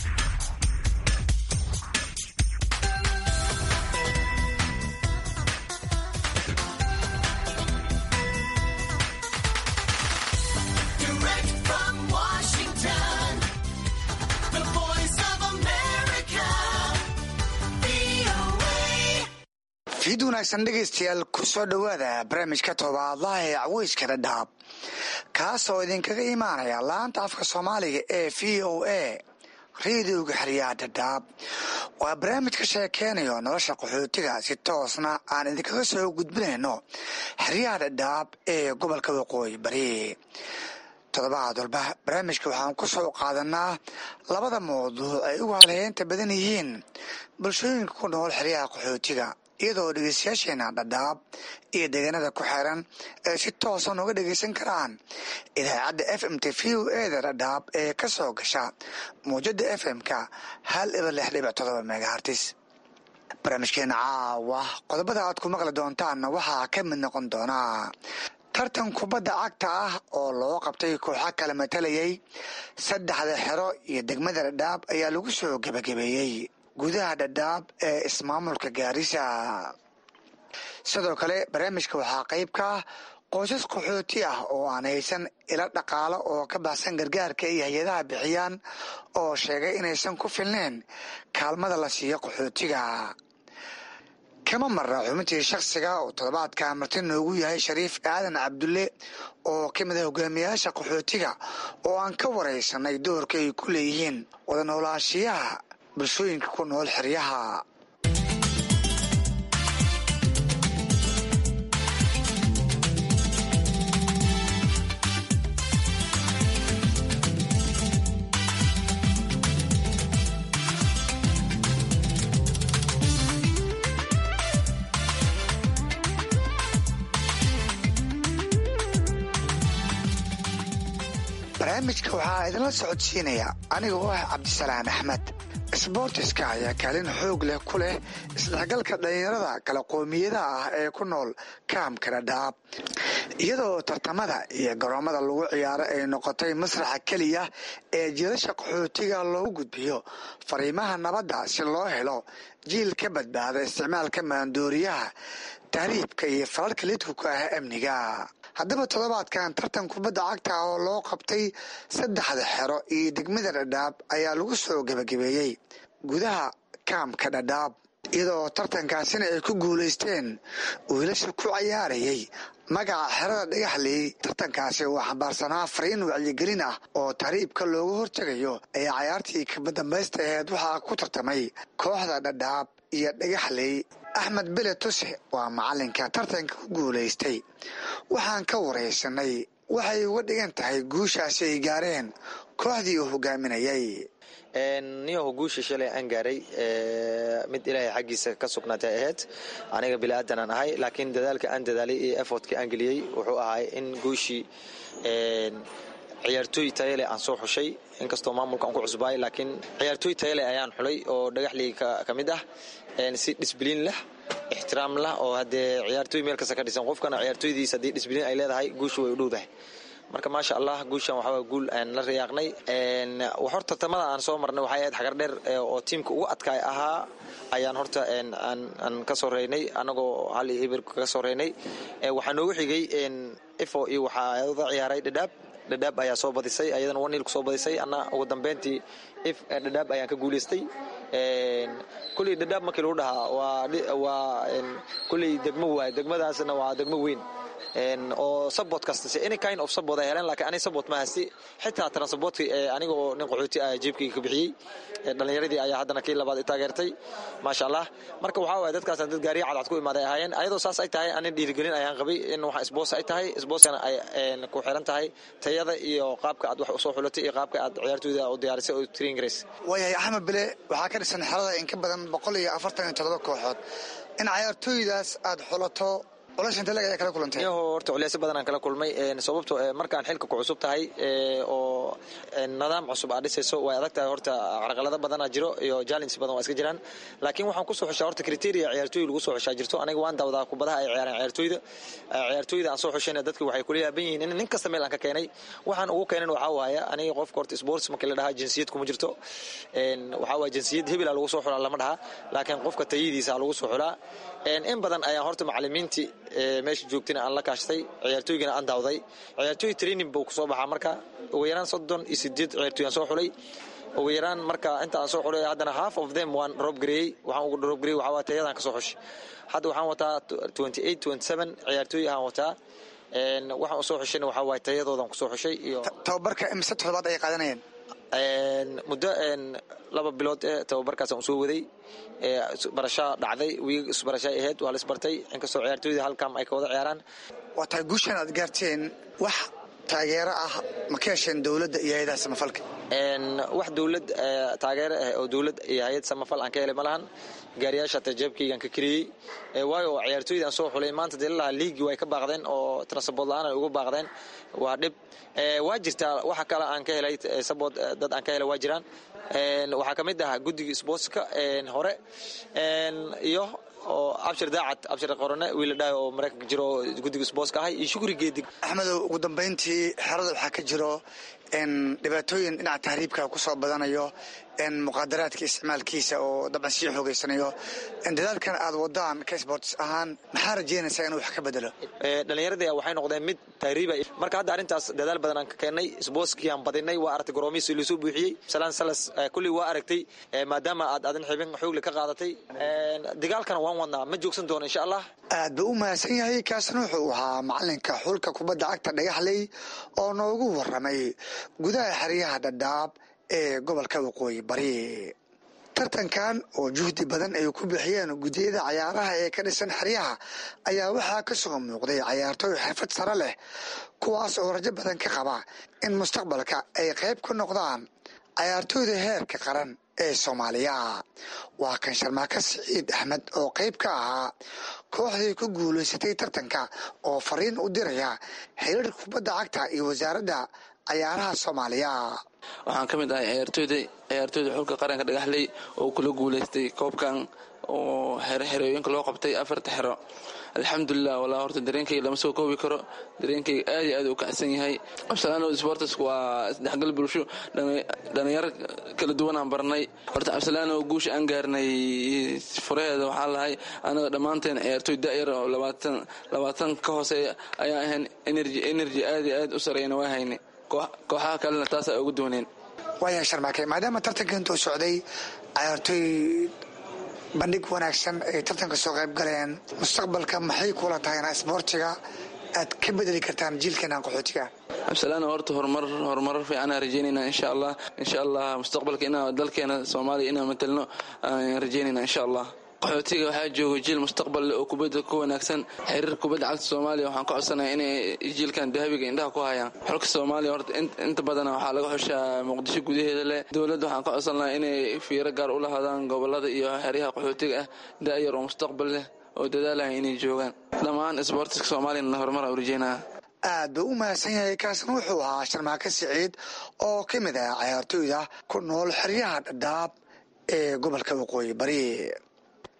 [SPEAKER 15] fiid wanaagsan dhegaystayaal ku soo dhowaada barnaamijka toobaadlaha ee caweyska dhadhaab kaasoo idinkaga imaanaya laanta afka soomaaliga ee v o a rediyoga xeryaha dhadhaab waa barnaamij ka sheekeynayo nolosha qaxootiga si toosna aan idinkaga soo gudbinayno xeryaha dhadhaab ee gobolka waqooyi bari toddobaad walba barnaamijka waxaan ku soo qaadanaa labada mawduuc ay ugu halheynta badan yihiin bulshooyinka ku nool xeryaha qaxootiga iyadoo dhegeystayaasheena dhadhaab iyo deegaanada ku xeeran ay si toosan uga dhegeysan karaan idaacadda f m t v o eda dhadhaab ee ka soo gasha muwjada f m-ka hal iba lix dhibic todoba megahartis barnaamijkeena caawa qodobada aad ku maqli doontaanna waxaa ka mid noqon doonaa tartan kubadda cagta ah oo loo qabtay kooxa kala matalayay saddexda xero iyo degmada dhadhaab ayaa lagu soo gebagabeeyey gudaha dhadhaab ee ismaamulka gaarisa sidoo kale barnaamijka waxaa qayb ka ah qoysas qaxooti ah oo aan haysan ilo dhaqaalo oo ka baxsan gargaarka iyo hay-adaha bixiyaan oo sheegay inaysan ku filneen kaalmada la siiyo qaxootiga kama marna xubintii shakhsiga oo toddobaadka marti noogu yahay shariif aadan cabdulle oo ka mid ah hogaamiyayaasha qaxootiga oo aan ka waraysanay doorka ay ku leeyihiin wada noolaashiyaha bulshooyinka ku nool xeryaha barnaamijka waxaa idinla socodsiinaya aniga oo ah cabdisalaan axmed sboortiska ayaa kaalin xoog leh ku leh isdhexgalka dhallinyarada kala qoomiyadaha ah ee ku nool kaamka dhadhaab iyadoo tartamada iyo garoomada lagu ciyaaro ay noqotay masraxa keliya ee jiilasha qaxootiga loogu gudbiyo fariimaha nabadda si loo helo jiil ka badbaada isticmaalka maandooriyaha tahriibka iyo falalka lidkuka ah amniga haddaba toddobaadkan tartan kubadda cagta ah oo loo qabtay saddexda xero iyo degmada dhadhaab ayaa lagu soo gebagabeeyey gudaha kaamka dhadhaab iyadoo tartankaasina ay ku guulaysteen wiilasha ku cayaarayay magaca xerada dhagaxley tartankaasi oo xambaarsanaa fariin wacyigelin ah oo tahriibka looga hortegayo ayaa cayaartii kabadambaysta aheed waxaa ku tartamay kooxda dhadhaab iyo dhagaxley axmed bele tuse waa macalinka tartanka ku guulaystay waxaan ka waraysanay waxay uga dhigan tahay guushaasi ay gaareen kooxdii uu hogaaminayay
[SPEAKER 16] niyaho guusha shalay aan gaaray mid ilaahay xaggiisa ka sugnaatay ahayd aniga bili-aadanaan ahay laakiin dadaalka aan dadaalay iyo effortka aan geliyey wuxuu ahay in guushii ciyaartooy tayale aan soo xushay inkastoo maamulka aan ku cusbaay laakiin ciyaartooy tayale ayaan xulay oo dhagaxlii ka mid ah si disbliin leh ixtiraam lah oo haddee ciyaartooy meel kasta ka dhisan qofkana ciyaartooydiis haddii disbliin ay leedahay guushu way u dhowdahay marka maasha allah guushan waxaa guul aan la riyaaqnay horta tartamada aan soo marnay waxay ahayd xagar dheer oo tiimka ugu adkaay ahaa ayaan horta aan ka soo reynay anagoo hal iyo ibir kaga soo reynay waxaa noogu xigay ifo iyo waxaa wada ciyaaray dhadhaab dhadhaab ayaa soo badisay ayadana wanil ku soo badisay ana ugu dambeyntii if dhadhaab ayaan ka guulaystay kulley dhadhaab markii lagu dhahaa waa kulley degmo waay degmadaasna waa degmo weyn oo sabot kasta any kind of sabot ay heleen laakiin ani sabot ma haysti xitaa transportka anigoo nin qaxooti ah jeebkayga ka bixiyey dhallinyaradii ayaa haddana kii labaad i taageertay maasha allah marka waxaa waaya dadkaasna dad gaariya cadcad ku imaaday ahaayeen ayadoo saas ay tahay anin dhiirigelin ayaan qabay in waxa isboos ay tahay isbooskana ay ku xiran tahay tayada iyo qaabka aad wax usoo xulatay iyo qaabka aad ciyaartooyda u diyaarisay oo train grace
[SPEAKER 15] waayahay axmed bile waxaa ka dhisan xerada in ka badan boqol iyo afartan iyo toddoba kooxood in ciyaartooydaas aad xulato
[SPEAKER 16] yaho horta culeysyo badan aan kala kulmay sababto markaan xilka ku cusub tahay oo nidaam cusub aad dhisayso way adag tahay horta carqalado badana jiro iyo challenges badan waa iska jiraan laakiin waxaan kusoo xushaa horta criteria ciyaartooy lagu soo xushaa jirto aniga waan dawdaa kubadaha ay ciyaaraan ciyaartooyda ciyaartooyda aan soo xushayna dadka waxay kula yaaban yihiin in nin kasta meel aan ka keenay waxaan ugu keenan waxaa waaya aniga qofka horta sports markii la dhahaa jinsiyad kuma jirto waxaa waaya jinsiyad hebela lagu soo xulaa lama dhaha laakiin qofka tayadiisa lagu soo xulaa in badan ayaan horta macalimiintii meesha joogtayna aan la kaashtay ciyaartooygana aan daawday ciyaartooy training buu kusoo baxaa marka ugu yaraan soddon iyo sideed ciyaartooy aan soo xulay ugu yaraan marka inta aan soo xulay haddana half of them waan rob gareeyey waxaan ugu rob gareeyey waxaa waa tayadaan ka soo xushay hadda waxaan wataa twenty eight twenty seven ciyaartooy ahaan wataa waxaan usoo xushayna waxaa waaye tayadoodan kusoo xushay iyo
[SPEAKER 15] tababarka imise toddobaad ay qaadanayeen
[SPEAKER 16] muddo laba bilood ee tababarkaasaan usoo waday barashaa dhacday wiig isbarashaa ahayd waa la isbartay inkastoo ciyaartooyda halkam ay ka wada ciyaaraan
[SPEAKER 15] waa tahay guushan aad gaarteen wax taageero ah ma ka hesheen dowladda iyo hay-adaha samafalka
[SPEAKER 16] wax dowlad taageero ah oo dowlad iyo hay-ad samafal aan ka helay ma lahan gaariyaasha hata jeebkaygaan ka keliyey waayo ciyaartooyda aan soo xulay maanta dee lalahaa liigii way ka baaqdeen oo transport la-aan ay uga baaqdeen waa dhib waa jirtaa waxa kale aan ka helay sabot dad aan ka helay waa jiraan waxaa ka mid ah guddigii sportska hore iyo oo abshir daacad abshir qorone wiiladhaay oo maraykanka jiro oo guddiga sportska ahay iyo shukri geedig
[SPEAKER 15] axmedow ugu dambayntii xerada waxaa ka jiro dhibaatooyin dhinaca tahriibka kusoo badanayo muqaadaraadka isticmaalkiisa oo dabcan sii xoogeysanayo dadaalkan aad wadaan ka sports ahaan maxaa rajeynaysaa inuu wax ka bedelo
[SPEAKER 16] dhallinyaradii waxay noqdeen mid tahriiba marka hadda arrintaas dadaal badan aan ka keennay sportskii aan badinay waa aragtay goroomihiisi lasoo buuxiyey salaan salas kullii waa aragtay maadaama aad adin xibin xoogle ka qaadatay dagaalkana waan wadnaa ma joogsan doono insha allah
[SPEAKER 15] aad buu u mahadsan yahay kaasna wuxuu ahaa macalinka xulka kubadda cagta dhagaxley oo noogu waramay gudaha xeryaha dhadhaab ee gobolka waqooyi bari tartankan oo juhdi badan ay ku bixiyeen guddiyada cayaaraha ee ka dhisan xeryaha ayaa waxaa ka soo muuqday cayaartooy xirfad sare leh kuwaas oo rajo badan ka qaba in mustaqbalka ay qayb ka noqdaan cayaartooyda heerka qaran ee soomaaliya waa kan sharmaaka siciid axmed oo qayb ka ahaa kooxdii ku guulaysatay tartanka oo fariin u diraya xiriirka kubadda cagta iyo wasaaradda cayaaraha soomaaliya
[SPEAKER 17] waxaan ka mid ahay ciyaartooyda ciyaartooyda xulka qaranka dhagaxley oo kula guulaystay koobkan oo xerooyinka loo qabtay afarta xero alxamdulilah walaa horta dareenkayga lama soo koobi karo dareenkayga aad iyo aad u kacsan yahay absalaano sportsku waa isdhexgal bulsho dhalinyaro kala duwan aan barnay horta absalaano guusha aan gaarnay furaheeda waxaa lahay anaga dhammaanteen ciyaartooy da'yar oo labaatan labaatan ka hooseeya ayaa ahayn energy energy aad iyo aad u sareyna waa haynay kooxaha kalena taas ay ugu dooneen
[SPEAKER 15] waaya sharmaake maadaama tartanka intuu socday cayaartooy bandhig wanaagsan ay tartanka soo qayb galeen mustaqbalka maxay kula tahayna isboortiga aad ka bedeli kartaan jiilkeenan qaxootiga
[SPEAKER 17] absalaana horta horumar horumarar fiicanaan rajeynayna insha allah insha allah mustaqbalka inaa dalkeena soomaaliya inaan matelno aan rajeynayna insha allah qaxootiga waxaa jooga jiil mustaqbal leh oo kubadda ku wanaagsan xiriir kubadda cagta soomaaliya waxaan ka codsanaya inay jiilkan dahabiga indhaha ku hayaan xulka soomaaliya horta inta badana waxaa laga xushaa muqdisho gudaheeda leh dowladda waxaan ka codsan lahaa inay fiiro gaar u lahaadaan gobolada iyo xeryaha qaxootiga ah da'yar oo mustaqbal leh oo dadaalaya inay joogaan dhammaan isboortiska soomaaliyana horumara u rajeynaya
[SPEAKER 15] aad buu u mahadsan yahay kaasna wuxuu ahaa sharmaake siciid oo ka mid ah cayaartooyda ku nool xeryaha dhadhaab ee gobolka waqooyi bari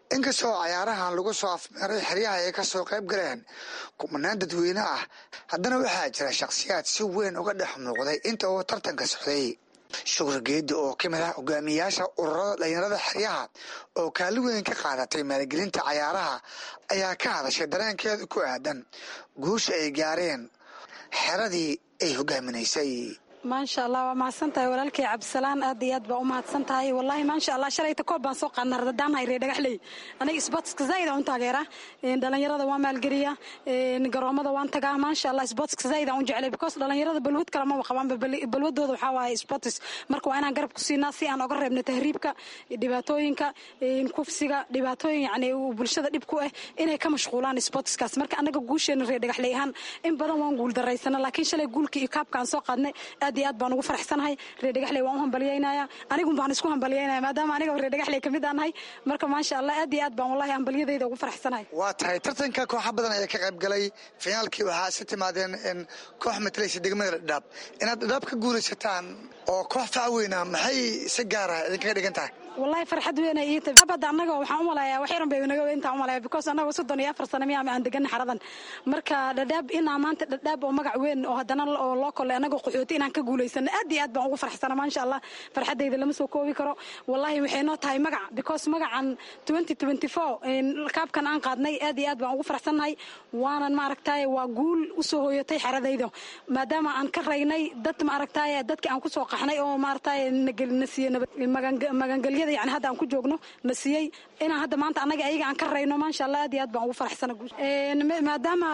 [SPEAKER 15] inkastoo cayaarahan lagu soo afmeeray xeryaha ay ka soo qayb galeen kumanaan dadweyne ah haddana waxaa jira shakhsiyaad si weyn uga dhex muuqday inta uu tartanka socday shukri geedi oo ka mid ah hogaamiyayaasha ururada dhalinyarada xeryaha oo kaalin weyn ka qaadatay maalgelinta cayaaraha ayaa ka hadashay dareenkeeda ku aadan guusha ay gaareen xeradii ay hogaaminaysay
[SPEAKER 18] maasha allah waa mahadsan tahay walaalkay cabdisalaan aad iyo aad baa u mahadsan tahay wallaahi maasha allah shalayta koob baan soo qaadna radadaanhay ree dhagaxley aniga sportska zaid aan u taageera dhalinyarada waan maalgeliya garoomada waan tagaa maasha allah sportska zaid aan u jeclay because dhalinyarada balwad kale maba qabaan balwadooda waxaa waaye sports marka waa inaan garab ku siinaa si aan oga reebno tahriibka dhibaatooyinka kufsiga dhibaatooyin yani bulshada dhib ku ah inay ka mashquulaan sportskaas marka anaga guusheena ree dhagaxley ahaan in badan waan guul daraysana laakiin shalay guulkii iyo kaabka aan soo qaadnay aad iyo aad baan ugu faraxsanahay reer dhagaxley waan u hambalyaynaya anigun baan isku hambalyaynaya maadaama aniga reer dhagaxley kamid aan nahay marka maasha allah aad iyo aad baan wallahi hambalyadayda ugu faraxsanahay
[SPEAKER 15] waa tahay tartanka kooxa badan ayaa ka qayb galay finaalkii waxaa si timaadeen in koox matalaysa degmada dhadhaab inaad dhadhaab ka guulaysataan oo koox fac weyna maxay si gaara idinkaga dhigan tahay
[SPEAKER 18] wallahi farxad weyn ay iita abada annaga waxaan u malayaa wax yaran bay naga weyntaa u malaya because annaga soddon iyo afar sano miyaa aan degan xaradan marka dhadhaab inaa maanta dhadhaab oo magac weyn oo haddana oo loo kollay annaga qaxooti inaan ka guulaysano aad iyo aad baan ugu farxsana maasha allah farxaddayda lama soo koobi karo wallahi waxay noo tahay magac because magacan twenty twenty four kaabkan aan qaadnay aad iyo aad baan ugu farxsannahay waanan maaragtaye waa guul usoo hooyatay xaradayda maadaama aan ka raynay dad maaragtaye dadkii aan kusoo qaxnay oo maaragtaye na siiye magangelya yani hadda aan ku joogno na siiyey inaan hadda maanta annaga ayaga aan ka rayno maasha allah aad iyo aad baan ugu faraxsana maadaama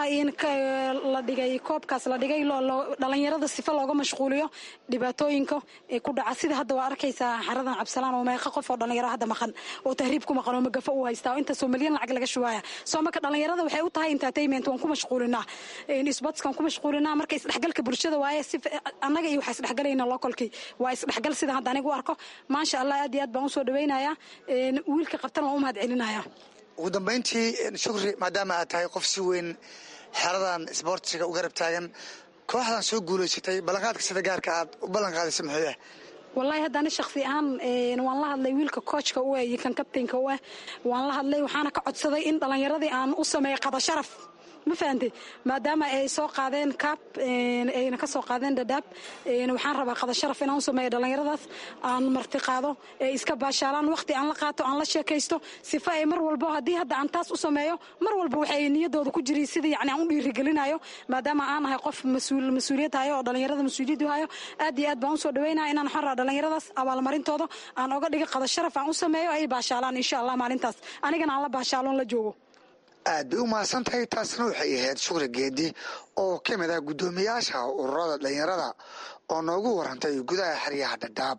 [SPEAKER 18] la dhigay koobkaas la dhigay dhalinyarada sifa looga mashquuliyo dhibaatooyinka ee ku dhaca sida hadda waa arkaysaa xaradan cabsalaan oo meeqa qof oo dhalinyaro hadda maqan oo tahriib ku maqan oo magafo u haystaa oo intaasoo milyan lacag laga shubaaya soo marka dhalinyarada waxay u tahay entertainment waan ku mashquulinaa sportskan ku mashquulinaa marka isdhexgalka bulshada waaye si annaga iyo waxaa isdhexgalayna localkii waa isdhexgal sida hadda aniga u arko maasha allah aad iyo aad baan usoo dhaweynaya wiilka qabtan waan u mahad celinaya
[SPEAKER 15] ugu dambayntii shukri maadaama aad tahay qof si weyn xeradan isboortiga u garab taagan kooxdan soo guulaysatay ballanqaadka sida gaarka aad u ballanqaadaysa muxuu ah
[SPEAKER 18] wallahi haddana shaksi ahaan waan la hadlay wiilka koojka u ah iyo kan kabtaynka u ah waan la hadlay waxaana ka codsaday in dhallinyaradii aan u sameeyo qada sharaf ma fahante maadaama ay soo qaadeen kaab ayna ka soo qaadeen dhadhaab waxaan rabaa qada sharaf inaan u sameeyo dhallinyaradaas aan marti qaado ee iska baashaalaan waqti aan la qaato aan la sheekaysto sifa ay mar walbo haddii hadda aan taas u sameeyo mar walba waxay niyadooda ku jiri sidii yani aan u dhiirigelinayo maadaama aan ahay qof mas-uul mas-uuliyad hayo oo dhallinyarada mas-uuliyaddu hayo aad iyo aad baan usoo dhaweynaya inaan waxaan rabaa dhallinyaradaas abaalmarintooda aan oga dhigo qada sharaf aan u sameeyo ay baashaalaan insha allah maalintaas anigana aan la baashaaloon la joogo
[SPEAKER 15] aad bay u mahadsan tahay taasna waxay ahayd shukri geedi oo ka mid ah guddoomiyaasha ururada dhalinyarada oo noogu warantay gudaha xeryaha dhadhaab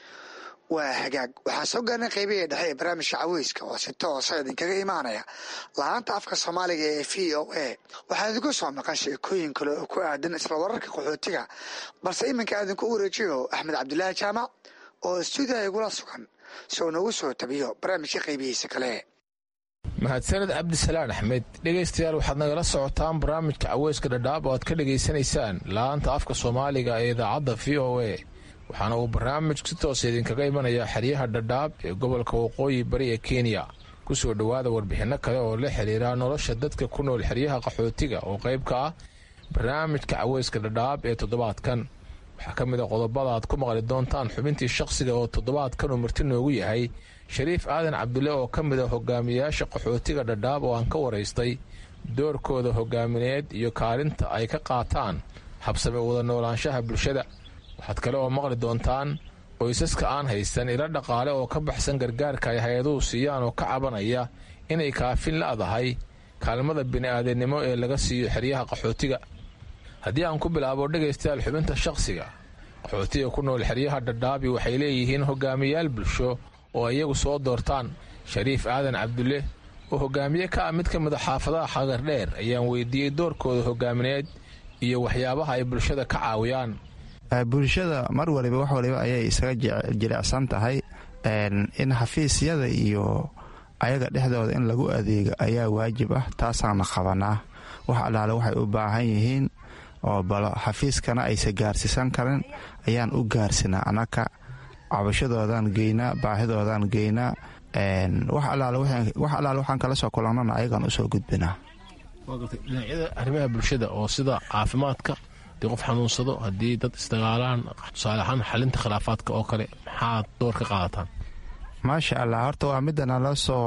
[SPEAKER 15] waa hagaag waxaa soo gaarnay qaybihii dhexe ee barnaamijka caweyska oo si toosa idinkaga imaanaya laanta afka soomaaliga ee v o a waxaa idinku soo maqan sheekooyin kale oo ku aadan isla wararka qaxootiga balse iminka idinku wareejiyo axmed cabdilaahi jaamac oo stuudiyaha igula sugan si uu noogu soo tabiyo barnaamijka qaybihiisa kale
[SPEAKER 19] mahadsaned cabdisalaan axmed dhegaystayaal waxaad nagala socotaan barnaamijka caweyska dhadhaab oo aad ka dhegaysanaysaan laanta afka soomaaliga ee idaacadda v o a waxaana uu barnaamijku si toosa idinkaga imanayaa xeryaha dhadhaab ee gobolka waqooyi bari ee kenya kusoo dhowaada warbixinno kale oo la xiriira nolosha dadka ku nool xeryaha qaxootiga oo qayb ka ah barnaamijka caweyska dhadhaab ee toddobaadkan waxaa ka mid a qodobada aad ku maqli doontaan xubintii shaqsiga oo toddobaadkan uu marti noogu yahay shariif aadan cabdulle oo ka mid a hogaamiyayaasha qaxootiga dhadhaab oo aan ka waraystay doorkooda hogaamineed iyo kaalinta ay ka qaataan habsame wada noolaanshaha bulshada waxaad kale oo maqli doontaan qoysaska aan haysan ilo dhaqaale oo ka baxsan gargaarka ay hay-aduhu siiyaan oo ka cabanaya inay kaafin la'dahay kaalmada bini'aadannimo ee laga siiyo xeryaha qaxootiga haddii aan ku bilaabo dhegaystayaal xubinta shaqsiga qaxootiga ku nool xeryaha dhadhaabi waxay leeyihiin hogaamiyayaal bulsho oo iyagu soo doortaan shariif aadan cabdulle oo hogaamiye ka ah mid ka mid a xaafadaha xagardheer ayaan weydiiyey doorkooda hogaamineed iyo waxyaabaha ay bulshada ka caawiyaan
[SPEAKER 20] bulshada mar waliba wax waliba ayay isaga jilicsan tahay in xafiisyada iyo ayaga dhexdooda in lagu adeego ayaa waajib ah taasaana qabanaa wax allaale waxay u baahan yihiin oo balo xafiiskana aysa gaarsiisan karin ayaan u gaarsinaa annaka cabashadoodan geynaa baahidoodan geynaa wax allaale waxaan kala soo kulannana ayagaan usoo gudbinaa
[SPEAKER 19] dhinacyada arrimaha bulshada oo sida caafimaadka haddii qof xanuunsado haddii dad isdagaalaan tusaale ahaan xalinta khilaafaadka oo kale maxaad door ka qaadataan
[SPEAKER 20] maasha allah horta waa midda naloo soo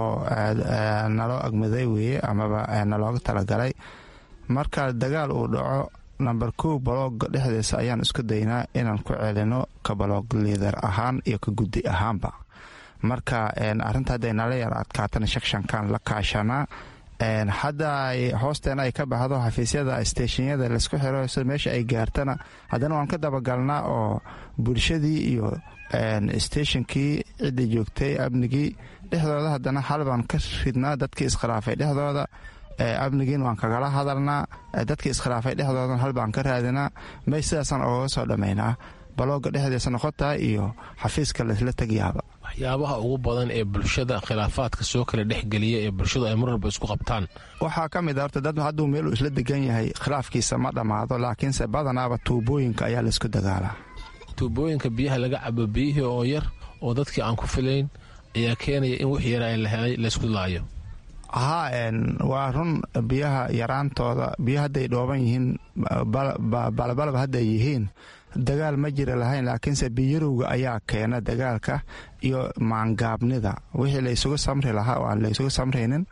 [SPEAKER 20] naloo agmaday weeye amaba nalooga talagalay marka dagaal uu dhaco namber kow balooga dhexdiisa ayaan isku daynaa inaan ku celino ka baloog liidar ahaan iyo ka guddi ahaanba marka arinta hadday nala yar adkaatana shakshankan la kaashanaa hadda hoosteena ay ka baxdo xafiisyada steeshinyada laisku xiro meesha ay gaartana haddana waan ka dabagalnaa oo bulshadii iyo steeshinkii ciddii joogtay amnigii dhexdooda haddana xal baan ka ridnaa dadkii iskhilaafay dhexdooda amnigiin waan kagala hadalnaa dadkii iskhilaafay dhexdoodan hal baan ka raadinaa may sidaasaan ogaga soo dhammaynaa balooga dhexdiisa noqotaa iyo xafiiska laisla tegyaaba
[SPEAKER 19] waxyaabaha ugu badan ee bulshada khilaafaadka soo kala dhexgeliya ee bulshadu ay mar walba isku qabtaan
[SPEAKER 20] waxaa ka mid a horta dad hadduu meel uu isla degan yahay khilaafkiisa ma dhammaado laakiinse badanaaba tuubooyinka ayaa laisku dagaalaa
[SPEAKER 19] tuubooyinka biyaha laga cabo biyihii oo yar oo dadkii aan ku filayn ayaa keenaya in wix yara la helay laysku laayo
[SPEAKER 20] haa waa run biyaha yaraantooda biyo hadday dhooban yihiin balabalaba hadday yihiin dagaal ma jira lahayn laakiinse biyarowga ayaa keena dagaalka iyo maangaabnida wixii laysugu samri lahaa oo aan laysugu samraynin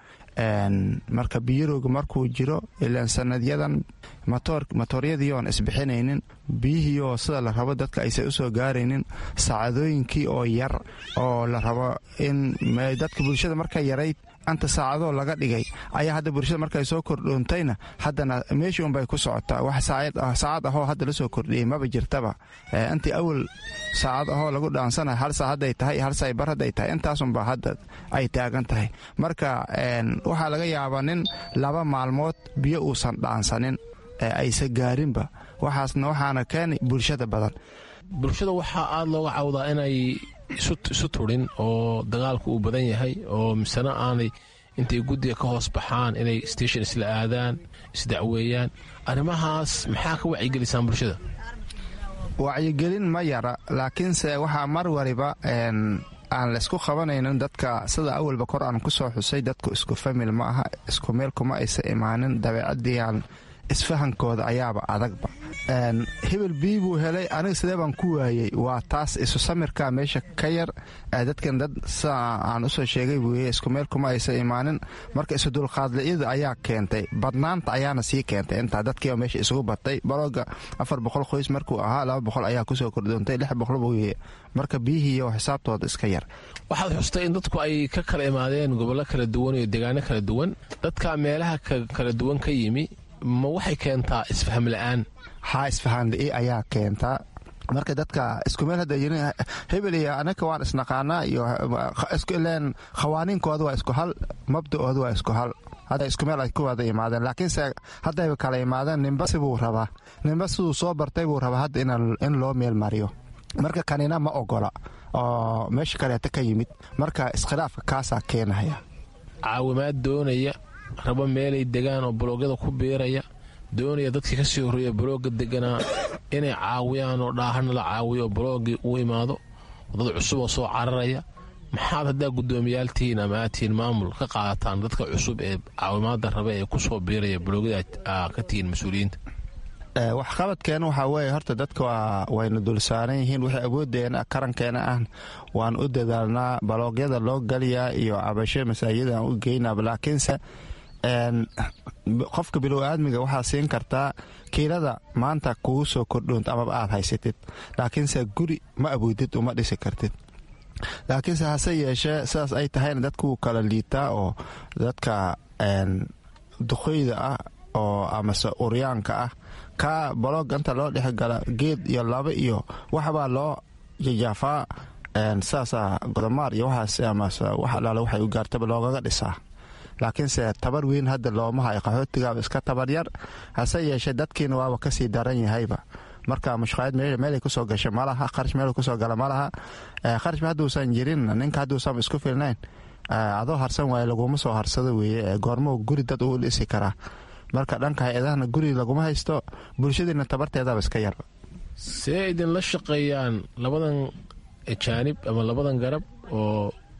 [SPEAKER 20] marka biyarowga markuu jiro ilaan sanadyadan matooryadii oon isbixinaynin biyihii oo sida la rabo dadka aysan usoo gaaraynin saacadooyinkii oo yar oo la rabo in dadka bulshada marka yarayd anta saacadoo laga dhigay ayaa hadda bulshada markay soo kordhoontayna haddana meeshii unbay ku socotaa wax saacad ahoo hadda la soo kordhiyey maba jirtaba intii awal saacad ahoo lagu dhaansana hal saa hadday tahay hal saa bar hadday tahay intaasunba hadda ay taagan tahay marka waxaa laga yaabaa nin laba maalmood biyo uusan dhaansanin aysa gaarinba waxaasna waxaana keeni bulshada badan
[SPEAKER 19] bulshada waxaa aada looga cawdaa inay isu turin oo dagaalku uu badan yahay oo misena aanay intay guddiga ka hoos baxaan inay station isla aadaan isdacweeyaan arrimahaas maxaa ka wacyigelisaan bulshada
[SPEAKER 20] wacyigelin ma yara laakiinse waxaa mar waliba aan laysku qabanaynin dadka sida awalba kor aan ku soo xusay dadku isku famil ma aha isku meel kuma aysa imaanin dabeecadiiaan isfahankooda ayaaba adagba hebel bii buu helay aniga sidee baan ku waayey waa taas isu samirka meesha ka yar dadkan dad sida aan usoo sheegay buuye isku meel kuma aysa imaanin marka isu dulqaadliyada ayaa keentay badnaanta ayaana sii keentay intaa dadkiiba meesha isugu batay balooga afar boqol qoys markuu ahaa laba boqol ayaa kusoo kordoontay lix boqol buuye marka biyihiiyo xisaabtooda iska yar
[SPEAKER 19] waxaad xustay in dadku ay ka kala imaadeen gobollo kala duwan iyo deegaano kala duwan dadka meelaha kala duwan ka yimi ma waxay keentaa isfaham la-aan
[SPEAKER 20] haa isfahanli ayaa keentaa marka dadka isku meel hadda yirin hebel iyo anaka waan isnaqaanaa iyo len khawaaniinkooda waa isku hal mabda'ooda waa isku hal hadda isku meel ay ku wada imaadeen laakiinse haddayba kala imaadeen ninba sibuu rabaa ninba siduu soo bartay buu rabaa hadda in loo meel mariyo marka kanina ma ogola oo meesha kaleeta ka yimid marka iskhilaafka kaasaa keenaya
[SPEAKER 19] caawimaad doonaya rabo meelay degaan oo buloogyada ku biiraya doonaya dadkii ka sii horreeya bulooga deganaa inay caawiyaan oo dhaahana la caawiyo oo buloogii u imaado dad cusub oo soo cararaya maxaad haddaa guddoomiyaal tihiin ama aad tihiin maamul ka qaadataan dadka cusub ee caawimaada raba ee ku soo biiraya buloogyada ka tihiin mas-uuliyiinta
[SPEAKER 20] waxqabadkeena waxaa weeye horta dadka wayna dulsaaran yihiin wixii awoodeena karankeena ah waan u dadaalnaa baloogyada loo galiyaa iyo cabasho masaajidaan u geynaa laakiinse qofka bilow aadmiga waxaa siin kartaa kiilada maanta kugu soo kordhoonta amaba aad haysatid laakiinse guri ma awoodid uma dhisi kartid laakiinse hase yeeshee sidaas ay tahayna dadkuu kala liitaa oo dadka duqoyda ah oo amase uryaanka ah kaa baloog inta loo dhexgala geed iyo laba iyo waxbaa loo jajaafaa sidaasaa godomaar iyo waxaas amase wax alaale waxay u gaartaba loogaga dhisaa laakiinse tabar weyn hadda looma hayo qaxootigaaba iska tabar yar hase yeeshee dadkiina waaba kasii daran yahayba marka mushqaayad meelay kusoo gasha malaha qarash meel kusoo gala malaha qarash hadduusan jirin ninka hadduusan isku filnayn adoo harsan waaye laguma soo harsado weeye goormo guri dad uu dhisi karaa marka dhanka hay-adahana guri laguma haysto bulshadiina tabarteedaba iska yar
[SPEAKER 19] see idinla shaqeeyaan labadan jaanib ama labadan garab oo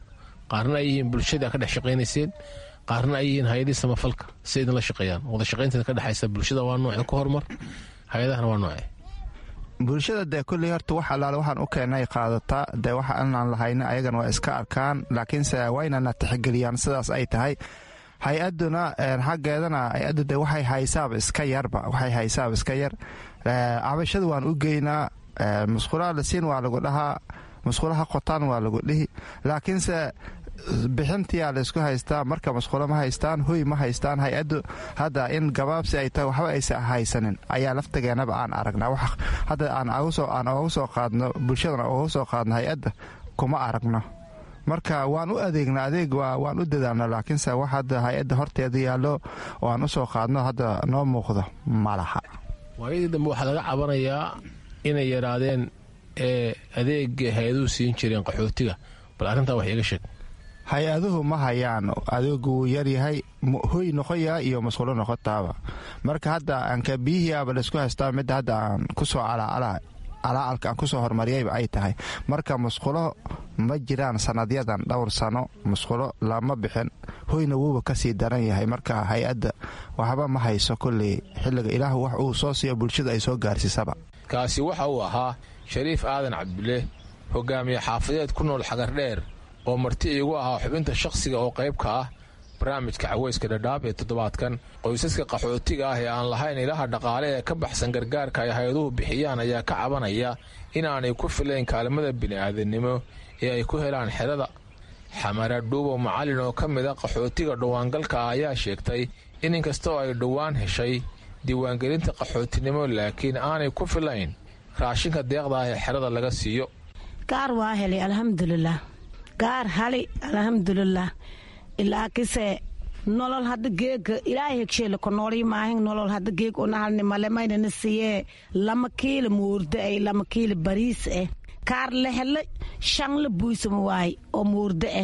[SPEAKER 19] qaarna ay yihiin bulshada ka dhex shaqaynayseen qaarna ay yihiin hay-adii samafalka si idinla shaqeeyaan wada shaqaynteeda ka dhexaysa bulshada waa nooce ku horumar hay-adahana waa nooce
[SPEAKER 20] bulshada dee kulley horta wax allaale waxaan u keennay qaadataa dee waxa inaan lahayna ayagana waa iska arkaan laakiinse waynana tixgeliyaan sidaas ay tahay hay-aduna xaggeedana hay-addu de waxay haysaaba iska yarba waxay haysaaba iska yar cabashada waan u geynaa musqulaha la siin waa lagu dhahaa musqulaha qotaan waa lagu dhihi laakiinse bixintiyaa laysku haystaa marka musqulo ma haystaan hoy ma haystaan hay-addu hadda in gabaabsi ay tahay waxba aysa haysanin ayaa laftageenaba aan aragnaa hadda aan oga soo qaadno bulshadana oga soo qaadno hay-adda kuma aragno marka waan u adeegna adeeg waan u dadaalna laakiinse wax hadda hay-adda horteeda yaallo oo aan u soo qaadno hadda noo muuqdo ma laha
[SPEAKER 19] waayadii dambe waxaa laga cabanayaa inay yaraadeen ee adeega hay-aduhu siin jireen qaxootiga bal arrintaa wax iiga sheeg
[SPEAKER 20] hay-aduhu ma hayaan adeegu wuu yaryahay hoy noqoyaa iyo masqulo noqotaaba marka hadda anka biyihiiaba laysku haystaa midda hadda aan kusoo calaalka aan kusoo horumariyayba ay tahay marka musqulo ma jiraan sanadyadan dhowr sano musqulo lama bixin hoyna wuuba kasii daran yahay marka hay-adda waxba ma hayso kolley xilliga ilaah wax uu soo siiyo bulshada ay soo gaarsiisaba
[SPEAKER 19] kaasi waxa uu ahaa shariif aadan cabdile hogaamiye xaafadeed ku nool xagardheer oo marti iigu ahaa xubinta shakhsiga oo qayb ka ah barnaamijka caweyska dhadhaab ee toddobaadkan qoysaska qaxootiga ah ee aan lahayn ilaha dhaqaale ee ka baxsan gargaarka ay hay-aduhu bixiyaan ayaa ka cabanaya inaanay ku filayn kaalmada bini'aadannimo ee ay ku helaan xerada xamara dhuubo macallin oo ka mid a qaxootiga dhowaangalka ah ayaa sheegtay in inkastoo ay dhowaan heshay diiwaangelinta qaxootinimo laakiin aanay ku filayn raashinka deeqda ah ee xerada laga siiyo
[SPEAKER 21] gaar waa helay alxamdulilah gaar hali alxamdulilah ilaakise nolol hadda geega ilaahay hegsheele ko noolii maahin nolol hadda geeg unahalni male maynana siiyee lama kiila muurde ay lama kiila bariis eh kaar lehele shanla buysama waay oo muurde eh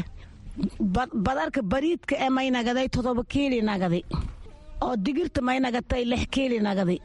[SPEAKER 21] badarka bariidka e may nagaday todoba kiili nagadi oo digirta may nagatay lix kiili nagadi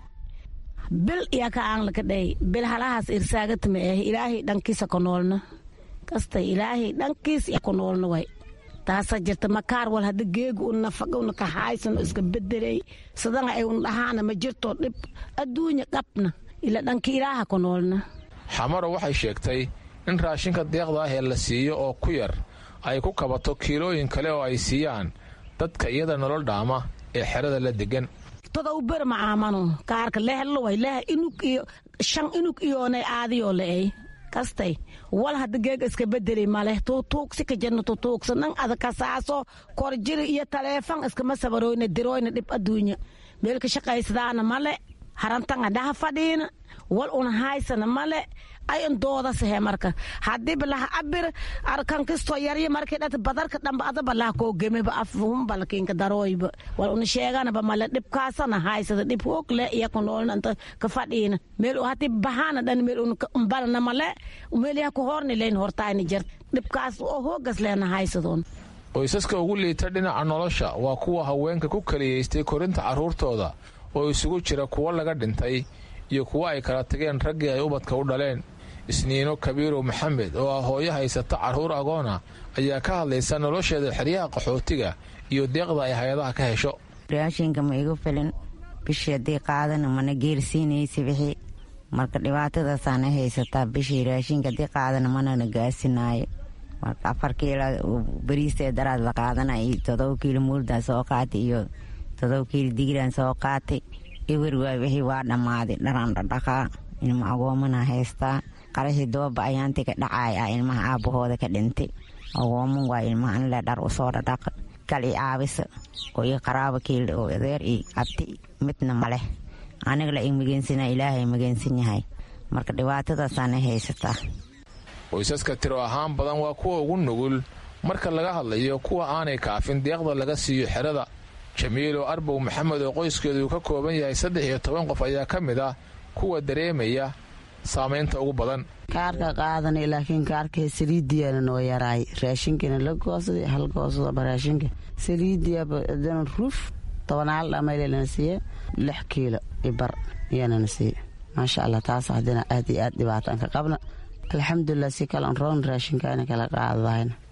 [SPEAKER 21] bil iya ka aanlaka dhey bil halahaas irsaagatama eh ilaahay dhankiisa ko noolna kastay ilaahay dhankiis iya ko noolna way taasa jirta makaar wal hadda geega u nafaga una kaxaaysan iska bedelay sadanga ay un dhahaana ma jirto dhib adduunya qabna ila dhanka ilaaha ku noolna
[SPEAKER 19] xamaro waxay sheegtay in raashinka deeqda ah ee la siiyo oo ku yar ay ku kabato kiilooyin kale oo ay siiyaan dadka iyada nolol dhaama ee xerada la degan
[SPEAKER 21] todow ber ma aamano kaarka lehlo way leh inug iyo shan inug iyoonay aadiyoo le'ey kastay wal hadda geega iska bedeli maleh tuutuugsi ka jirna tuutuugsa nan ada kasaaso korjiri iyo taleefan iskama sabaroyna diroyna dhib adduunya meelka shaqaysadaana male harantanga dhaha fadhiina wal una haysana male ayan doodasahe marka hadiiba laha abir arkan kistoo yarya markii dhata badarka dhamba adaba laha koo gemeba afhumbalkinka darooyba wal una sheeganaba male dhibkaasana haysada dhib hoog le iya ku noolna inta ka fadhiina meel hati bahana dhan meel unbalna male meel yaha ku horni leyn hortayna jir dhibkaas oo hoogas leena haysadoon
[SPEAKER 19] qoysaska ugu liita dhinaca nolosha waa kuwa haweenka ku kaliyaystay korinta carruurtooda oo isugu jira kuwo laga dhintay iyo kuwo ay kala tageen raggii ay ubadka u dhaleen isniino kabiirow maxamed oo ah hooyo haysata carruur agoona ayaa ka hadlaysa nolosheeda xeryaha qaxootiga iyo deeqda ay hay-adaha ka hesho
[SPEAKER 22] raashinka ma igu filin bishii haddii qaadana mana geersiinaysa wixii marka dhibaatadaasaana haysataa bishii raashinka haddii qaadana manana gaarsinaayo marka afar kiilo bariistee daraad la qaadana iyo todoba kiilo muurdaan soo qaatay iyo todoba kiilo digiraan soo qaatay ewer waay wixii waa dhammaaday dharaan dhadhaqaa ilma agoomana haystaa qarashii dooba ayaantii ka dhacaay ah ilmaha aabbahooda ka dhintay agooman waa ilmahan le dhar usoo dhadhaqa kal i caabisa oo ii qaraaba kiil oo adeer i abti midna maleh aniga la i mageensana ilaahay mageensan yahay marka dhibaatadaasaana haysataa
[SPEAKER 19] qoysaska tiro ahaan badan waa kuwa ugu nugul marka laga hadlayo kuwa aanay kaafin deeqda laga siiyo xerada jamiilo arbow maxamed oo qoyskeedu ka kooban yahay saddex iyo toban qof ayaa ka mid ah kuwa dareemaya saamaynta ugu badan
[SPEAKER 23] kaarka qaadanay laakiin kaarka saliidiyana noo yaraay raashinkana la goosaday hal goosadaba raashinka saliidiyaba adana ruuf tobanaal dhamaylelana siiye lix kiilo ibar iyanana siiye maasha allah taas haddana aad iyo aad dhibaataan ka qabna alxamdulilah si kalan roon raashinkaana kala qaadadahayna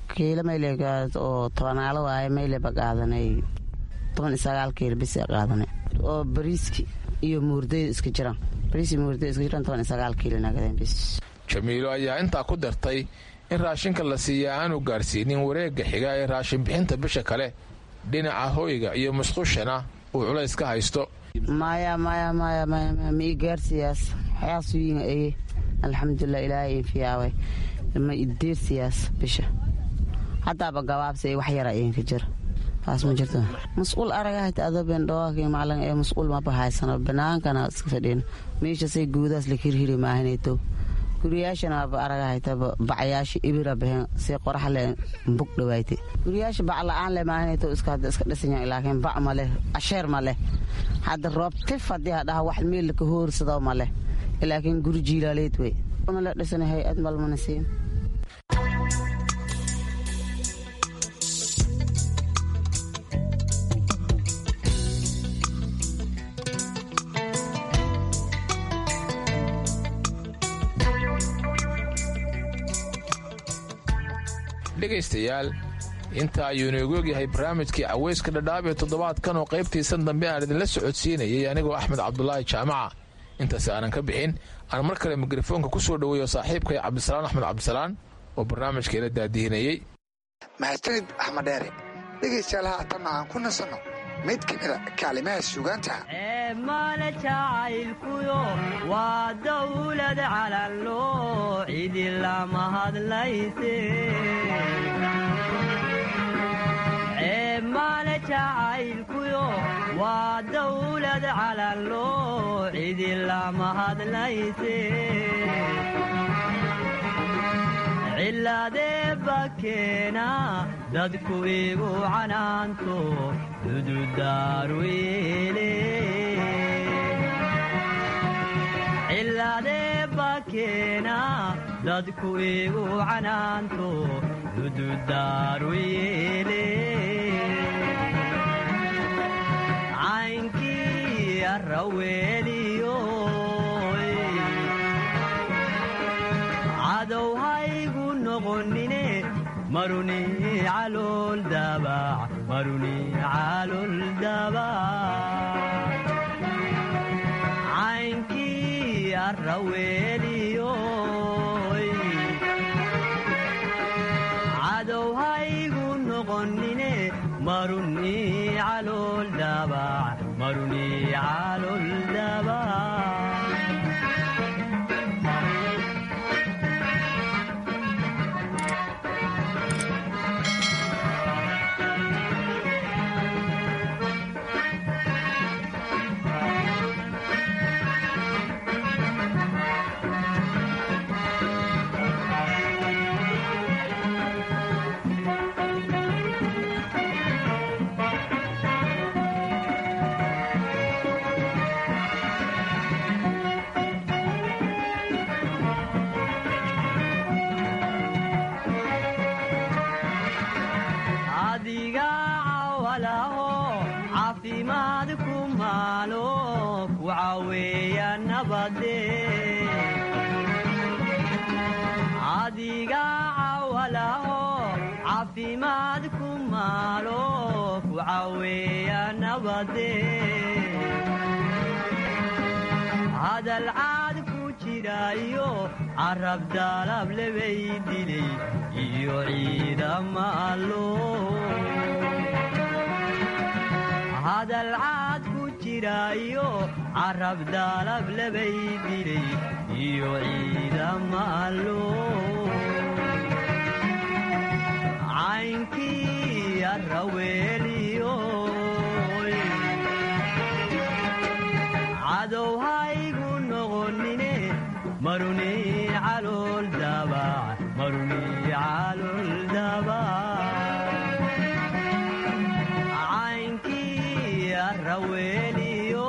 [SPEAKER 23] kiilo mayle oo tobanaalo waaye mayleba qaadanay toban iyo sagaal kiilo bisa qaadanay oo bariiski iyo muurdayda iska jiraan bariis iyo muurdayda iska jiraan toban iyo sagaal kiilo nagadeen bis
[SPEAKER 19] jamiilo ayaa intaa ku dartay in raashinka la siiya aanu gaarsiinin wareegga xiga ee raashin bixinta bisha kale dhinaca hoyga iyo musqushana uu culays ka haysto
[SPEAKER 23] maya maya maya maya maya ma ii gaarsiyaas xayaasuyiin eye alxamdulilah ilaahay infiyaaway ma ideersiyaas bisha haddaaba gabaabsi wax yara idinka jira taas ma jirto masquul aragahayta adobeen dhawaakii macalin ee masquul maba haysano banaankana iska fadhiin meeshasay guudaas la hirhiri maahinayto guriyaashana aba aragahayta bacyaasha ibira baheen si qoraxle bug dhawaayte guriyaasha bac la-aan le maahinayto iska hadda iska dhisanya laakiin bac ma leh asheer ma leh hadda roob tif haddii hadhaha wax meel ka hoorsado ma leh laakiin guri jiilaaleed wey una la dhisana hay-ad malmana siin
[SPEAKER 19] dhegaystayaal inta ayuu inoogu ogyahay barnaamijkii caweyska dhadhaab ee toddobaadkan oo qaybtiisan dambe aan idinla socodsiinayay anigoo axmed cabdulaahi jaamaca intaas aanan ka bixin aan mar kale mikrofoonka ku soo dhoweeyo saaxiibkay cabdisalaan axmed cabdisalaan oo barnaamijkeela daadihinayey
[SPEAKER 15] mahadsanid axmed dheere dhegaystayaal haatanna aan ku nasanno mid ka mida kaalimaha suugaanta
[SPEAKER 3] maale jacaylkuyo waa dawlad calanloo cidi lama hadlayse maale jacaylkuyo waa dawlad calanloo cidi lama hadlayse cilaadee bakeena dadku igu canaanto dududaaru yeele cilaadee bakeena dadku igu canaanto dududaaru yeele caynkii arraweeliyo cadow haygu noqonine maruni calool dabac maruni calool dabac caynkii arraweeliyo cadow haygu noqonine maruni calool dabac maruni calool dabac adiga cawalaho caafimaad ku maalo ku caweeya nabade adiga cawalaho caafimaad ku maalo ku caweeya nabade hadal caad ku jirayo carab daalab lebay dilay iyo ciidama allo hadal caad ku jirayo carab daalab lebay dilay iyo ciidama allo caynkii arraweeliyo cadow haygu noqonine maruni calool dabac maruni calool dabac caynkii arraweeliyo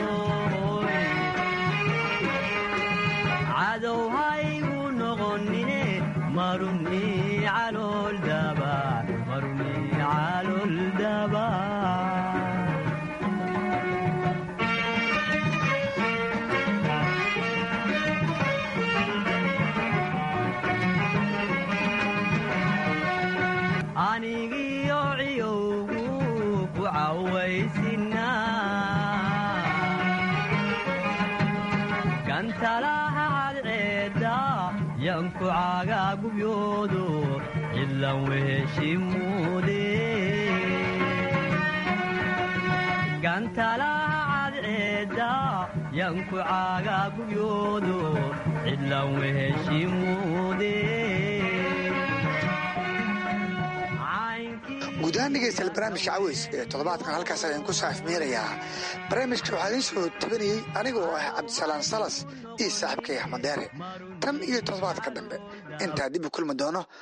[SPEAKER 3] cadow haygu noqonine maruni calool dabac maruni calool dabac anigiyo ciyowgu ku cawaysina gantalaha cadceeda yanku caagaa gubyoodo cidlan weheshimuude gantalaha cadceeda yanku caagaa gubyoodo cidlan weheshimuude
[SPEAKER 15] guud ahaan dhegeystayaal barnaamijka caweys ee toddobaadkan halkaas ayaan ku saafmeerayaa barnaamijka waxaa idiin soo tabanayey anigoo ah cabdisalaan salas iyo saaxiibkay axmed deere tan iyo toddobaadka dambe intaa dib u kulmi doono